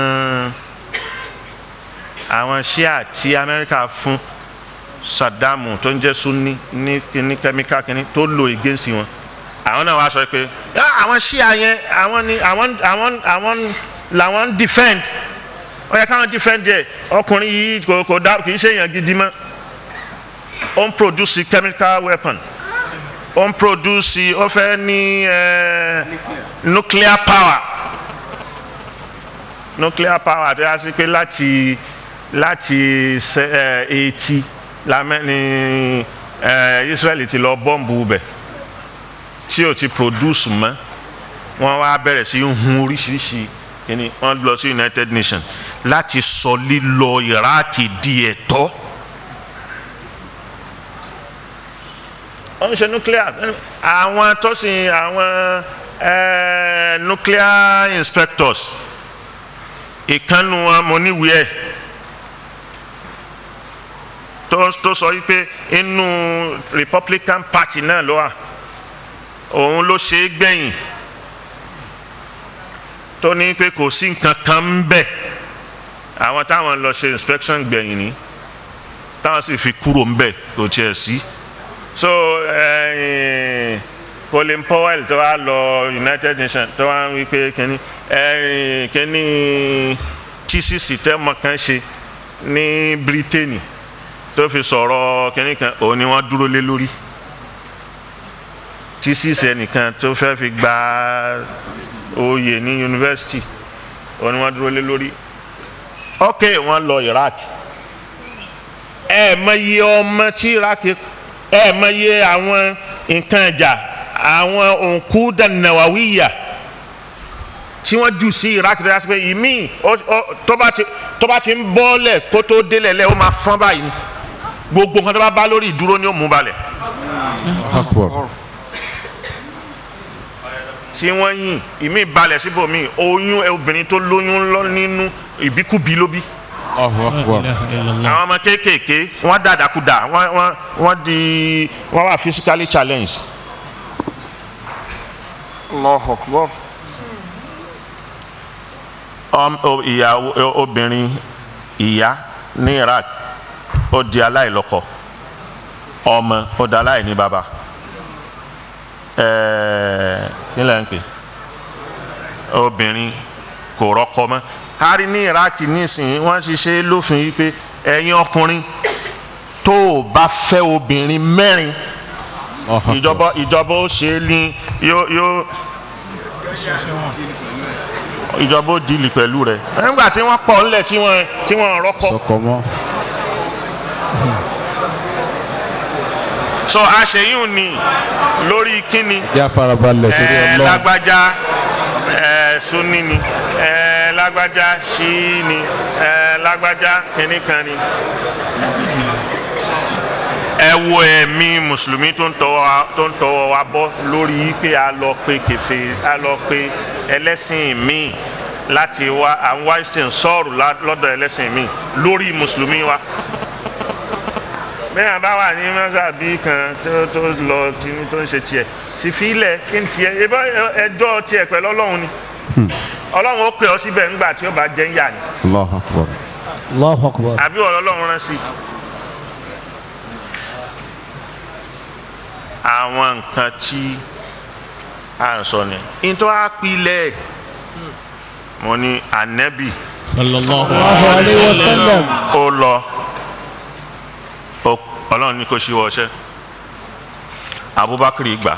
àwọn ṣíà tí amẹ́ríkà fún Saddam tó ń jẹ́ sunni ní ní kẹ́míkà kínní tó lò against wọn àwọn náà wá sọ pé "Ah, àwọn ṣíà yẹn àwọn ni àwọn àwọn àwọn làwọn ń defend ó yẹ káwọn defend yẹ ọkùnrin yìí kò kò dá kì í ṣe èèyàn gidi mọ́ ó ń produce chemical weapon ó ń produce ó fẹ́ ní eh, nuclear power nuclear power tó yà sí pé láti láti eighty lamẹ́ ní eh, Israel ti lọ bọ́ǹbù bẹ̀ tí o ti produce mọ́ wọ́n wá bẹ̀rẹ̀ sí í hun oríṣiríṣi kíni wọ́n lọ sí United Nations láti sọ lílọ Iraq di ẹ̀tọ́. wọ́n ń ṣe nuclear àwọn tó sì àwọn eh, nuclear inspectors ìkànnù wọn mo níwèé ẹ̀ tó tó sọ wípé inú Republican Party náà ló wà òun ló ṣe é gbẹ̀yìn tó ní pé kò sí nǹkan kan ń bẹ̀ àwọn táwọn lọ ṣe inspection gbẹ̀yìn ni táwọn sì fi kúrò ń bẹ̀ kò tiẹ̀ sí so eh, Colin Powell tó wá lọ United Nations tó wá ń wí pé kínní eh, kínní tíṣìṣì tẹ́mọ̀ kan ṣe ní Britain tó fi sọ̀rọ̀ kínní kan òun ni wọ́n dúró lé lórí tíṣìṣì ẹnìkan tó fẹ́ fi gba oyè ní yunifásitì òun ni wọ́n dúró lé lórí ok wọ́n lọ Iraq ẹ mọ iye ọmọ tí Iraq ẹ mọ iye àwọn nǹkan ìjà àwọn òǹkú dànàwáwíyà tí wọ́n jù sí Iraq tó yà sí pé ìmí tó bá ti tó bá ti ń bọ́lẹ̀ kó tó délẹ̀ lẹ́ ó máa fọ́n báyìí gbogbo nǹkan tó bá bá lórí ìdúró ni ó mú balẹ̀ Akbar. tí wọ́n yìn ìmí balẹ̀ síbòmí oyún obìnrin tó lóyún lọ nínú ìbíkúbi ló bí Allahu Akbar. àwọn ọmọ kéékèèké wọ́n dàdàkúdà wọ́n wọ́n wọ́n di wọ́n wà physically challenged Allahu Akbar. ọm o- ìyàwó o- obìnrin ìyá ní Iraq ó di aláìlọ́kọ ọmọ ó di aláìní bàbá ẹẹ kí lẹ ń pè obìnrin kò rọ́kọ mọ́ a rí ní Iraq nísìnyí wọ́n ti ṣe é lófin yìí pé ẹ̀yin ọkùnrin tó o bá fẹ́ obìnrin mẹ́rin Allahu Akbar. ìjọba ìjọba ó ṣe é ní yóò yóò ìjọba ó dìlì pẹ̀lú rẹ̀ nígbà tí wọ́n pọ̀ ńlẹ̀ tí wọ́n tí wọ́n rọ́kọ. Sọkọ mọ́. so àṣeyún ni lórí kíni Yá farabalẹ̀ torí ẹ Ọlọ́run. lágbájá ẹ sunni ni ẹ lágbájá ṣíì ni ẹ lágbájá kíní kan ni. ẹ wo ẹ̀mí mùsùlùmí tó ń tọwọ́ wa- tó ń tọwọ́ wa bọ́ lórí pé a lọ pe kẹfẹ́ a lọ pe ẹlẹ́sìn míì láti wá à ń wá ìsìn sọ́ọ̀rù lá- lọ́dọ̀ ẹlẹ́sìn míì lórí mùsùlùmí wa bẹ́ẹ̀ bá wà ní mọ́sàbí kan tó tó lọ tìǹbù tó ń ṣe tiẹ̀ sì fi ilẹ̀ kí n tiẹ̀ ebá ẹjọ́ tiẹ̀ pẹ̀lú ọlọ́run ni ọlọ́run ó pè ọ́ síbẹ̀ ńgbà tí ó bá jẹ́ ń yà ni Allahu Akbar. Allahu Akbar. àbí ọ̀rọ̀ ọlọ́run rán sí i. àwọn nǹkan tí à ń sọ ni nítorí àpilẹ̀ mo ní ànẹ́bì sallallahu Allahu alayhi wa sallam. ó lọ ó- ọlọ́run ní kó ṣíwọ́ ọṣẹ́ abubakar gbà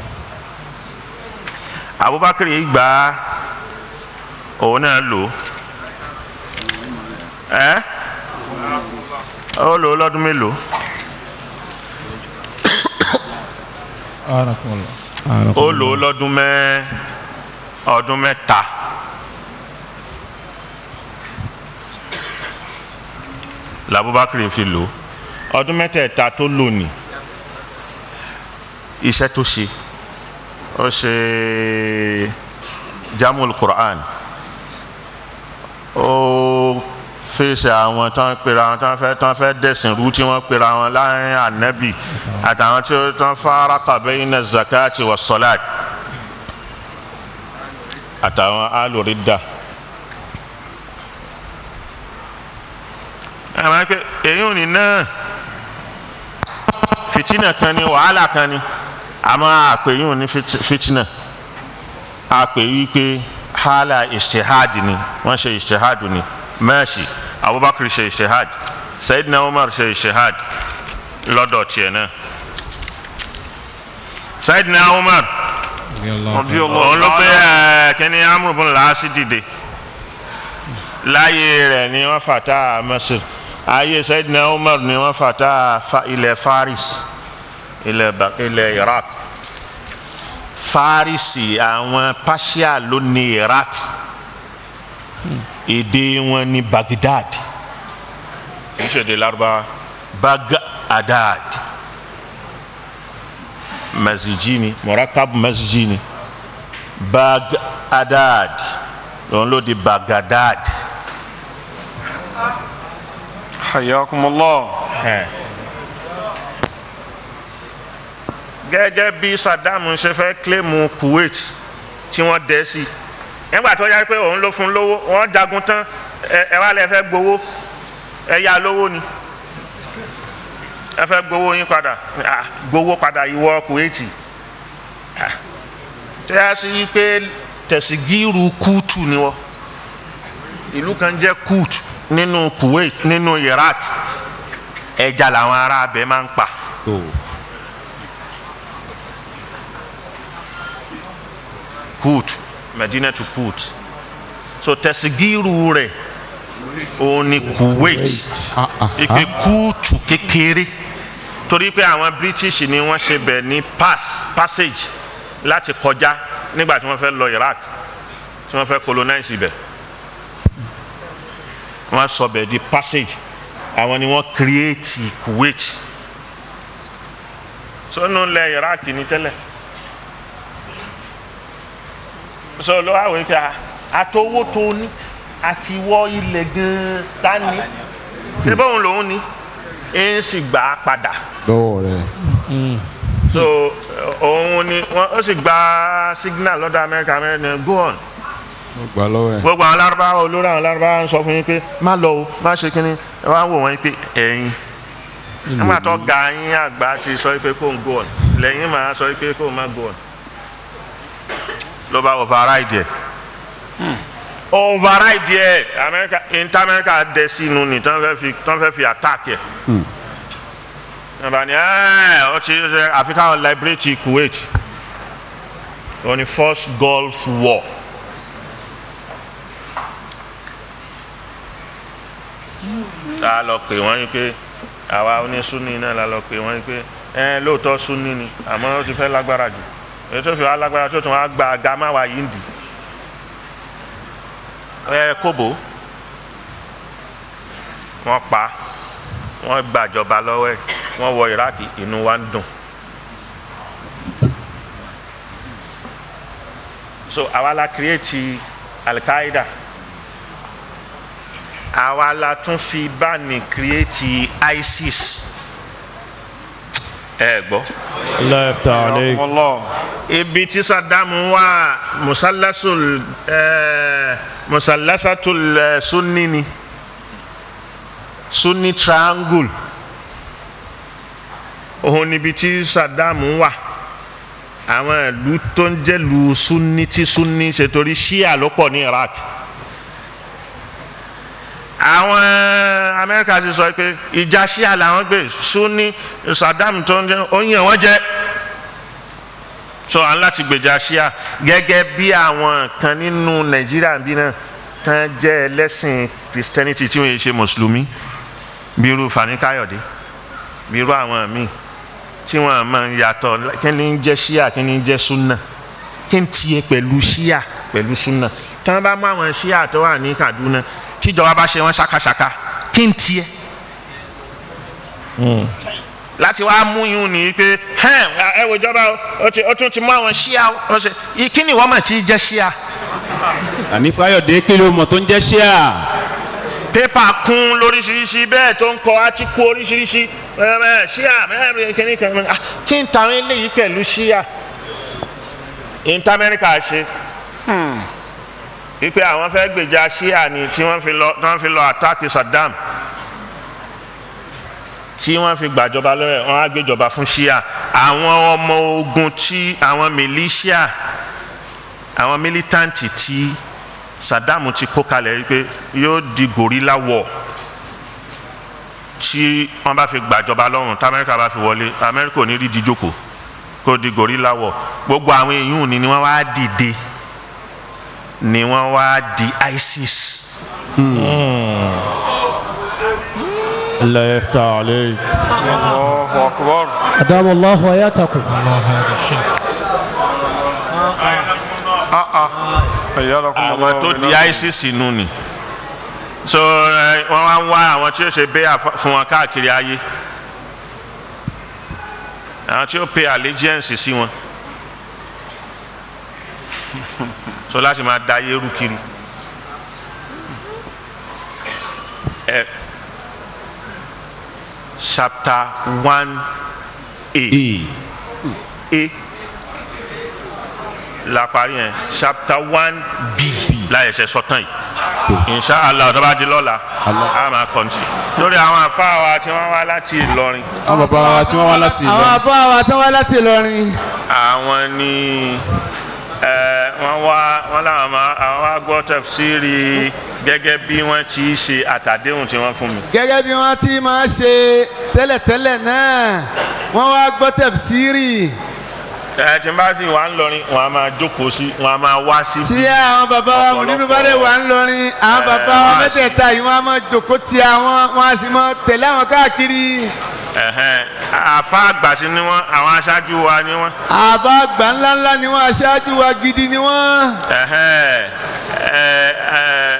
abubakar gbà òun náà lò ẹ́ ó lò ó lọ́dún mélòó ó lò ó lọ́dún mẹ́ ọdún mẹ́ta làbúbákiri fi lò ó ọdún mẹ́tẹ̀ẹ̀ta tó lò ní iṣẹ́ tó ṣe ó ṣe jamul Qur'an ó fèsì àwọn tó ń pera àwọn tó ń fẹ́ tó ń fẹ́ dẹ̀sìn rú tí wọ́n pera àwọn láàrin ànábì àtàwọn tí ó tó ń fara bayna zakati wa salat àtàwọn alòrídà. àwọn ẹgbẹ́ èyí ò ní náà fìtínà kan ni wàhálà kan ni àmọ́ àpèyìn ní fit- fitina àpè wípé hala istihad ni wọ́n ṣe istihad ni mẹ́ẹ̀sì abubakar ṣe istihad sayidina umar ṣe istihad lọ́dọ̀ tiẹ̀ náà sayidina umar òun ló pé ẹ kíní amúrúbùn làásì dìde láyé rẹ̀ ni wọ́n fàtà masir ayé sayidina umar ni wọ́n fàtà fa ilẹ̀ faris ilẹ̀ Ba- ilẹ̀ iraq farisi àwọn persia ló ní iraq èdè wọn ní baghdad kì í ṣe èdè Lárúbáwá baghdad mazijini murakab mazijini baghdad òun ló di baghdad. hayakumullah Ẹ. gẹ́gẹ́ bí saddam ṣe fẹ́ kílèmù kuwait tí wọ́n dẹ́ sí nígbà tó yá pé òun ló fún lówó wọ́n jagun tán ẹ ẹ wá lẹ fẹ́ gbowó ẹ yá lówó ni ẹ fẹ́ gbowó yín padà Ah, gbowó padà ìwọ kuwait Ah. tó yá sí pé tẹ̀sígìrù kúùtù ni wọ́n ìlú kan jẹ́ kúùtù nínú kuwait nínú iraq ẹja làwọn ará abẹ máa ń pa kúùtù medina to kúùtù so tẹ̀sígìrù rẹ̀ òun ni kuwait ìpè kúùtù kékeré torí pé àwọn british ni wọ́n ṣe bẹ̀ ní pass passage láti kọjá nígbà tí wọ́n fẹ́ lọ iraq tí wọ́n fẹ́ colonize ibẹ̀ wọ́n sọ bẹ̀ di passage àwọn ni wọ́n create kuwait sọ́nù lẹ̀ iraq ní tẹ́lẹ̀ sọ ló wà wípé àtọwọ́ tó ní àti wọ́ ilẹ̀ gan-an tá ní ṣé bóun lòun ní ń sì gbà á padà lọ́wọ́ rẹ̀ so òun ni wọ́n ó sì gba signal lọ́dọ̀ amẹ́ríkà amẹ́ríkà go on ó gbà lọ́wọ́ ẹ̀ gbogbo àwọn lárúbáwá olórí àwọn lárúbáwá ń sọ fún yín pé má lọ o má ṣe kínní ẹ wá wò wọ́n pé ẹ̀yin nígbà tó ga yín àgbà ti sọ pé kó ń go on lẹ́yìn máa sọ pé kó má go on ló bá override ẹ̀ override ẹ̀ amẹ́ríkà inter amẹ́ríkà dẹ̀ sínú ni tán fẹ́ fi tán fẹ́ fi attack ẹ̀ nàbà ni ẹ̀ ọ ti ṣe àfi káwọn liberate Kuwait ó ní first Gulf War. tá a lọ pè wọ́n yín pé àwa onísúnni náà la lọ pè wọ́n yín pé ẹ lóòótọ́ súnni ni àmọ́ ó ti fẹ́ lágbára jù èyí tó fi wá lágbára tó tún wá gba gama wa yìí ń dì ẹ kóbó wọ́n pa wọ́n gbàjọba lọ́wọ́ ẹ̀ wọ́n wọ iraki inú wa ń dùn so àwa la create al-Qaeda àwa la tún fi bá ní create ISIS ẹ gbọ́ Allah yaftah alayk. hayakumullah ibi tí Saddam wà musalasul ẹ musalasatul ẹ sunni ni sunni triangle òun níbi tí Saddam wà àwọn ìlú tó ń jẹ́ lu sunni tí sunni ṣe torí shia ló pọ̀ ní Iraq àwọn amẹ́ríkà ti sọ pé ìjà ṣíà làwọn gbé sunni saddam tó ń jẹ oyin wọn jẹ so à ń láti gbèjà ṣíà gẹ́gẹ́ bí àwọn kan nínú nàìjíríà bí náà tán jẹ́ ẹlẹ́sìn christianity tí wọ́n yẹ ṣe mùsùlùmí bí irú fani káyọ̀dé bí irú àwọn míì tí wọ́n máa ń yàtọ̀ kí ni ń jẹ́ ṣíà kí ni ń jẹ́ sunna kí n tiẹ̀ pẹ̀lú ṣíà pẹ̀lú sunna tí wọ́n bá mú àwọn ṣíà tó wà ní kaduna tíjọba bá ṣe wọn ṣakaṣaka kí n tiẹ̀ láti wá mú yún ní pé ẹ wò ìjọba ó ti ó tún ti mú àwọn ṣíà ó ṣe kí ni ìwọ́n mọ̀ tí jẹ́ ṣíà àní fáyọ̀dé kí ló mọ̀ tó ń jẹ́ ṣíà pépà kún lóríṣiríṣi bẹ́ẹ̀ tó ń kọ átíkù oríṣiríṣi ẹ ṣíà ẹ kíní kan ah, kí n tàwọn eléyìí pẹ̀lú ṣíà inter America ṣe wípé àwọn fẹ́ gbèjà ṣíà ni tí wọ́n fi lọ tí wọ́n fi lọ àtàkì Saddam tí wọ́n fi gbàjọba lọ́wọ́ ẹ̀ wọ́n á gbéjọba fún ṣíà àwọn ọmọ ogun tí àwọn militia àwọn militanti tí Saddam ti kó kalẹ̀ yìí pé yóò di gorilla war tí wọ́n bá fi gbàjọba lọ́rùn tí Amẹ́ríkà bá fi wọlé Amẹ́ríkà ò ní rí di jókòó kó di gorilla war gbogbo àwọn èèyàn ni ni wọ́n wá dìde ni wọ́n wá di ISIS. الله يفتح عليك Allahu akbar. أدام الله حياتكم Ayyarakum àwọn Allah tó wa di minna. ISIS nù ni so ẹ, wọ́n wá ń wá àwọn tí ó ṣe bẹ́ẹ̀ fún wọn káàkiri ayé àwọn tí ó pay allegiance sí wọn so láti máa da ayé rú kiri ẹ chapter one a a la parí yẹn chapter one b láyẹsẹ sọtàn yìí inshallah tó bá di lọ́la a máa kọ́ntì lórí àwọn àfáà wa tí wọ́n wá láti Ìlọrin àwọn bàbá wa tí wọ́n wá láti àwọn Ìlọrin àbá wa tán wá láti Ìlọrin àwọn ni ẹ wọ́n wá wọ́n làwọn máa àwọn wá gbọ́ tafsiri gẹ́gẹ́ bí wọ́n ti ṣe àtàdéhùn tí wọ́n fún mi. gẹ́gẹ́ bí wọ́n ti máa ṣe tẹ́lẹ̀tẹ́lẹ̀ náà wọ́n wá gbọ́ tẹ̀síìrì ẹ tí n bá sì wà ń lọrin wọn a máa jókòó sí wọn a máa wá sí. tí àwọn bàbá wa mọ̀ nínú bàdé wà ń lọrin àwọn bàbá wa mẹ́tẹ̀ẹ̀ta yìí wọ́n á máa jòkó ti àwọn wọ́n á sì máa tẹ̀lé àwọn káàkiri Ẹ̀hẹ́n, àfa àgbà sí ni wọn àwọn aṣáájú wa ni wọn. àbá àgbà ńláńlá ni wọ́n aṣáájú wa gidi ni wọ́n. Ẹ̀hẹ́n, ẹ, ẹ,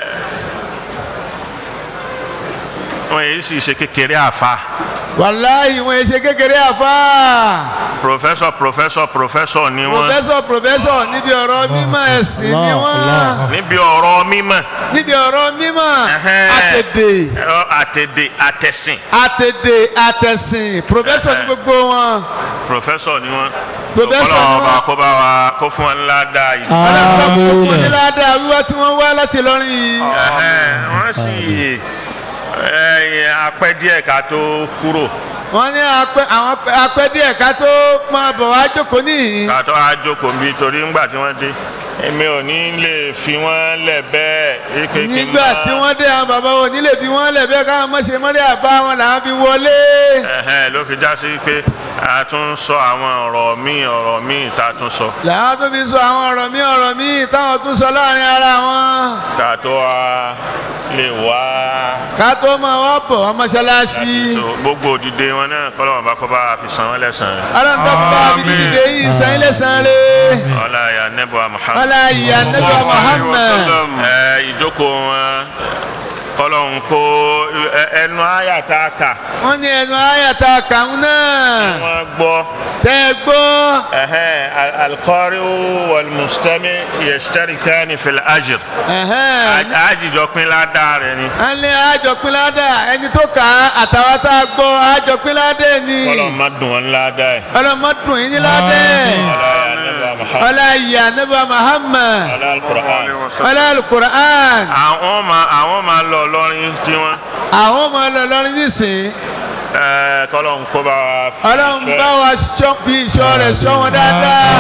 wọn yìí sì ṣe kékeré àfa wàláhì wọn ṣe kékeré àfa professor professor professor ni wọn pòfẹ́sọ̀ pòfẹ́sọ̀ níbi ọ̀rọ̀ mímọ́ ẹ̀sìn ni wọ́n níbi ọ̀rọ̀ mímọ́ níbi ọ̀rọ̀ mímọ́ Ẹ̀hẹ́n. àtẹ̀dè ẹ, àtẹ̀dè àtẹ̀sìn àtẹ̀dè àtẹ̀sìn pòfẹ́sọ̀ ní gbogbo wọn. professor ni wọn. Professor ni Ọlọ́run wọ́n. ọba kó bá wa kó fún wọn ńlá dáa yìí. ọlọ́pàá gbogbo ní ládàá wíwá tí wọ́n wá láti lọ́rin yìí. Ẹ̀hẹ́n, wọ́n sì ẹ̀yìn apẹ́ díẹ̀ ká tó kúrò wọ́n ní apẹ́ àwọn apẹ́- apẹ́ díẹ̀ ká tó máa bọ̀ wá jókòó níyìn. ká tó wá jókòó bí torí ńgbà tí wọ́n dé èmi ò ní lè fi wọ́n lẹ̀ bẹ́ẹ̀ wípé kí n nígbà máa- tí wọ́n dé àwọn bàbá wọn nílé bí wọ́n lẹ̀ bẹ́ẹ̀ káwọn mọ̀ṣẹ́ mọ́lẹ́ àbá wọn làwọn fi wọlé. Ẹ̀hẹ́n, ló fi já sí pé a tún sọ àwọn ọ̀rọ̀ míì ọ̀rọ̀ míì tá a tún sọ làwọn tó fi sọ àwọn ọ̀rọ̀ míì ọ̀rọ̀ míì táwọn tún sọ láàrin ara wọn. ká tó wá lè wá ká tó máa wá bọ̀ wọ́n mọ́ṣáláṣí. so gbogbo òdìdé wọn náà kọ́lọ́mọ̀ bá kọ́ bá a fi san wọ́n lẹ́sàn-án aláǹdọ́gba abidjan yìí sàn ilé sàn rẹ̀. ọlá ya nẹ́bọ̀ Muhammad. ọlá ìyá nẹ́bà Muhammad. ẹ ìjókòó wọn kọ́lọ́hún kó ẹ- ẹnu àyà tá a kà wọ́n ní ẹnu àyàtà kàún náà. wọ́n gbọ́ tẹ́ ẹ gbọ́. ẹ̀hẹ́n, al- al-qari'u wal-mustami' yashtarikani fil ajr ẹ̀hẹ́n. àjìjọ pín ládàá rẹ̀ ni a ní àjọpín ládà ẹni tó kà á àtàwọn tá a gbọ́ àjọpín ládà ni. kọ́lọ́hún má dùn wọn ládàá ẹ̀ ọlọmọdún yìí ní ládà. ọlá ya nẹ́bọ̀ Muhammad. ọlá ìyá nẹ́bà Muhammad. ọlá al-Qur'an. ọlá alukur'an. àwọn máa àwọn máa lọ lọ́rin tí wọ́n àwọn ọmọ ọlọ́rin nísìn. ẹ, kọ́lọ́hún kó bá wa fi ọlọ́run ìṣọ́- bá wa ṣọ́- fi ìṣọ́ rẹ̀ ṣọ́ wọn dáadáa.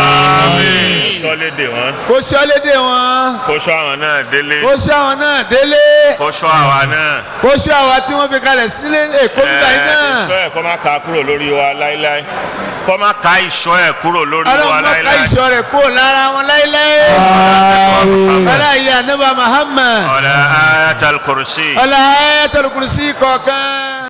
Àmín. sọ́lédè wọn kó ṣọ́lédè wọn. kó ṣọ́ àwọn náà délé kó ṣọ́ àwọn náà délé. kó ṣọ́ àwa náà. kó ṣọ́ àwa tí wọ́n fi kalẹ̀ sílé èkó nígbà yìí náà. ìṣọ́ ẹ̀ kọ́ máa ka kúrò lórí wa láíláí kọ́ máa ka ìṣọ́ ẹ̀ kúrò lórí wa ọlọ́run má ká láíláí. ìṣọ́ rẹ̀ kó lára wọn láéláé. ọlá ìyá nẹ́bà Muhammad. ọ̀la ayatul kursi. ọlá ayatul kursi kọ̀ọ̀kan.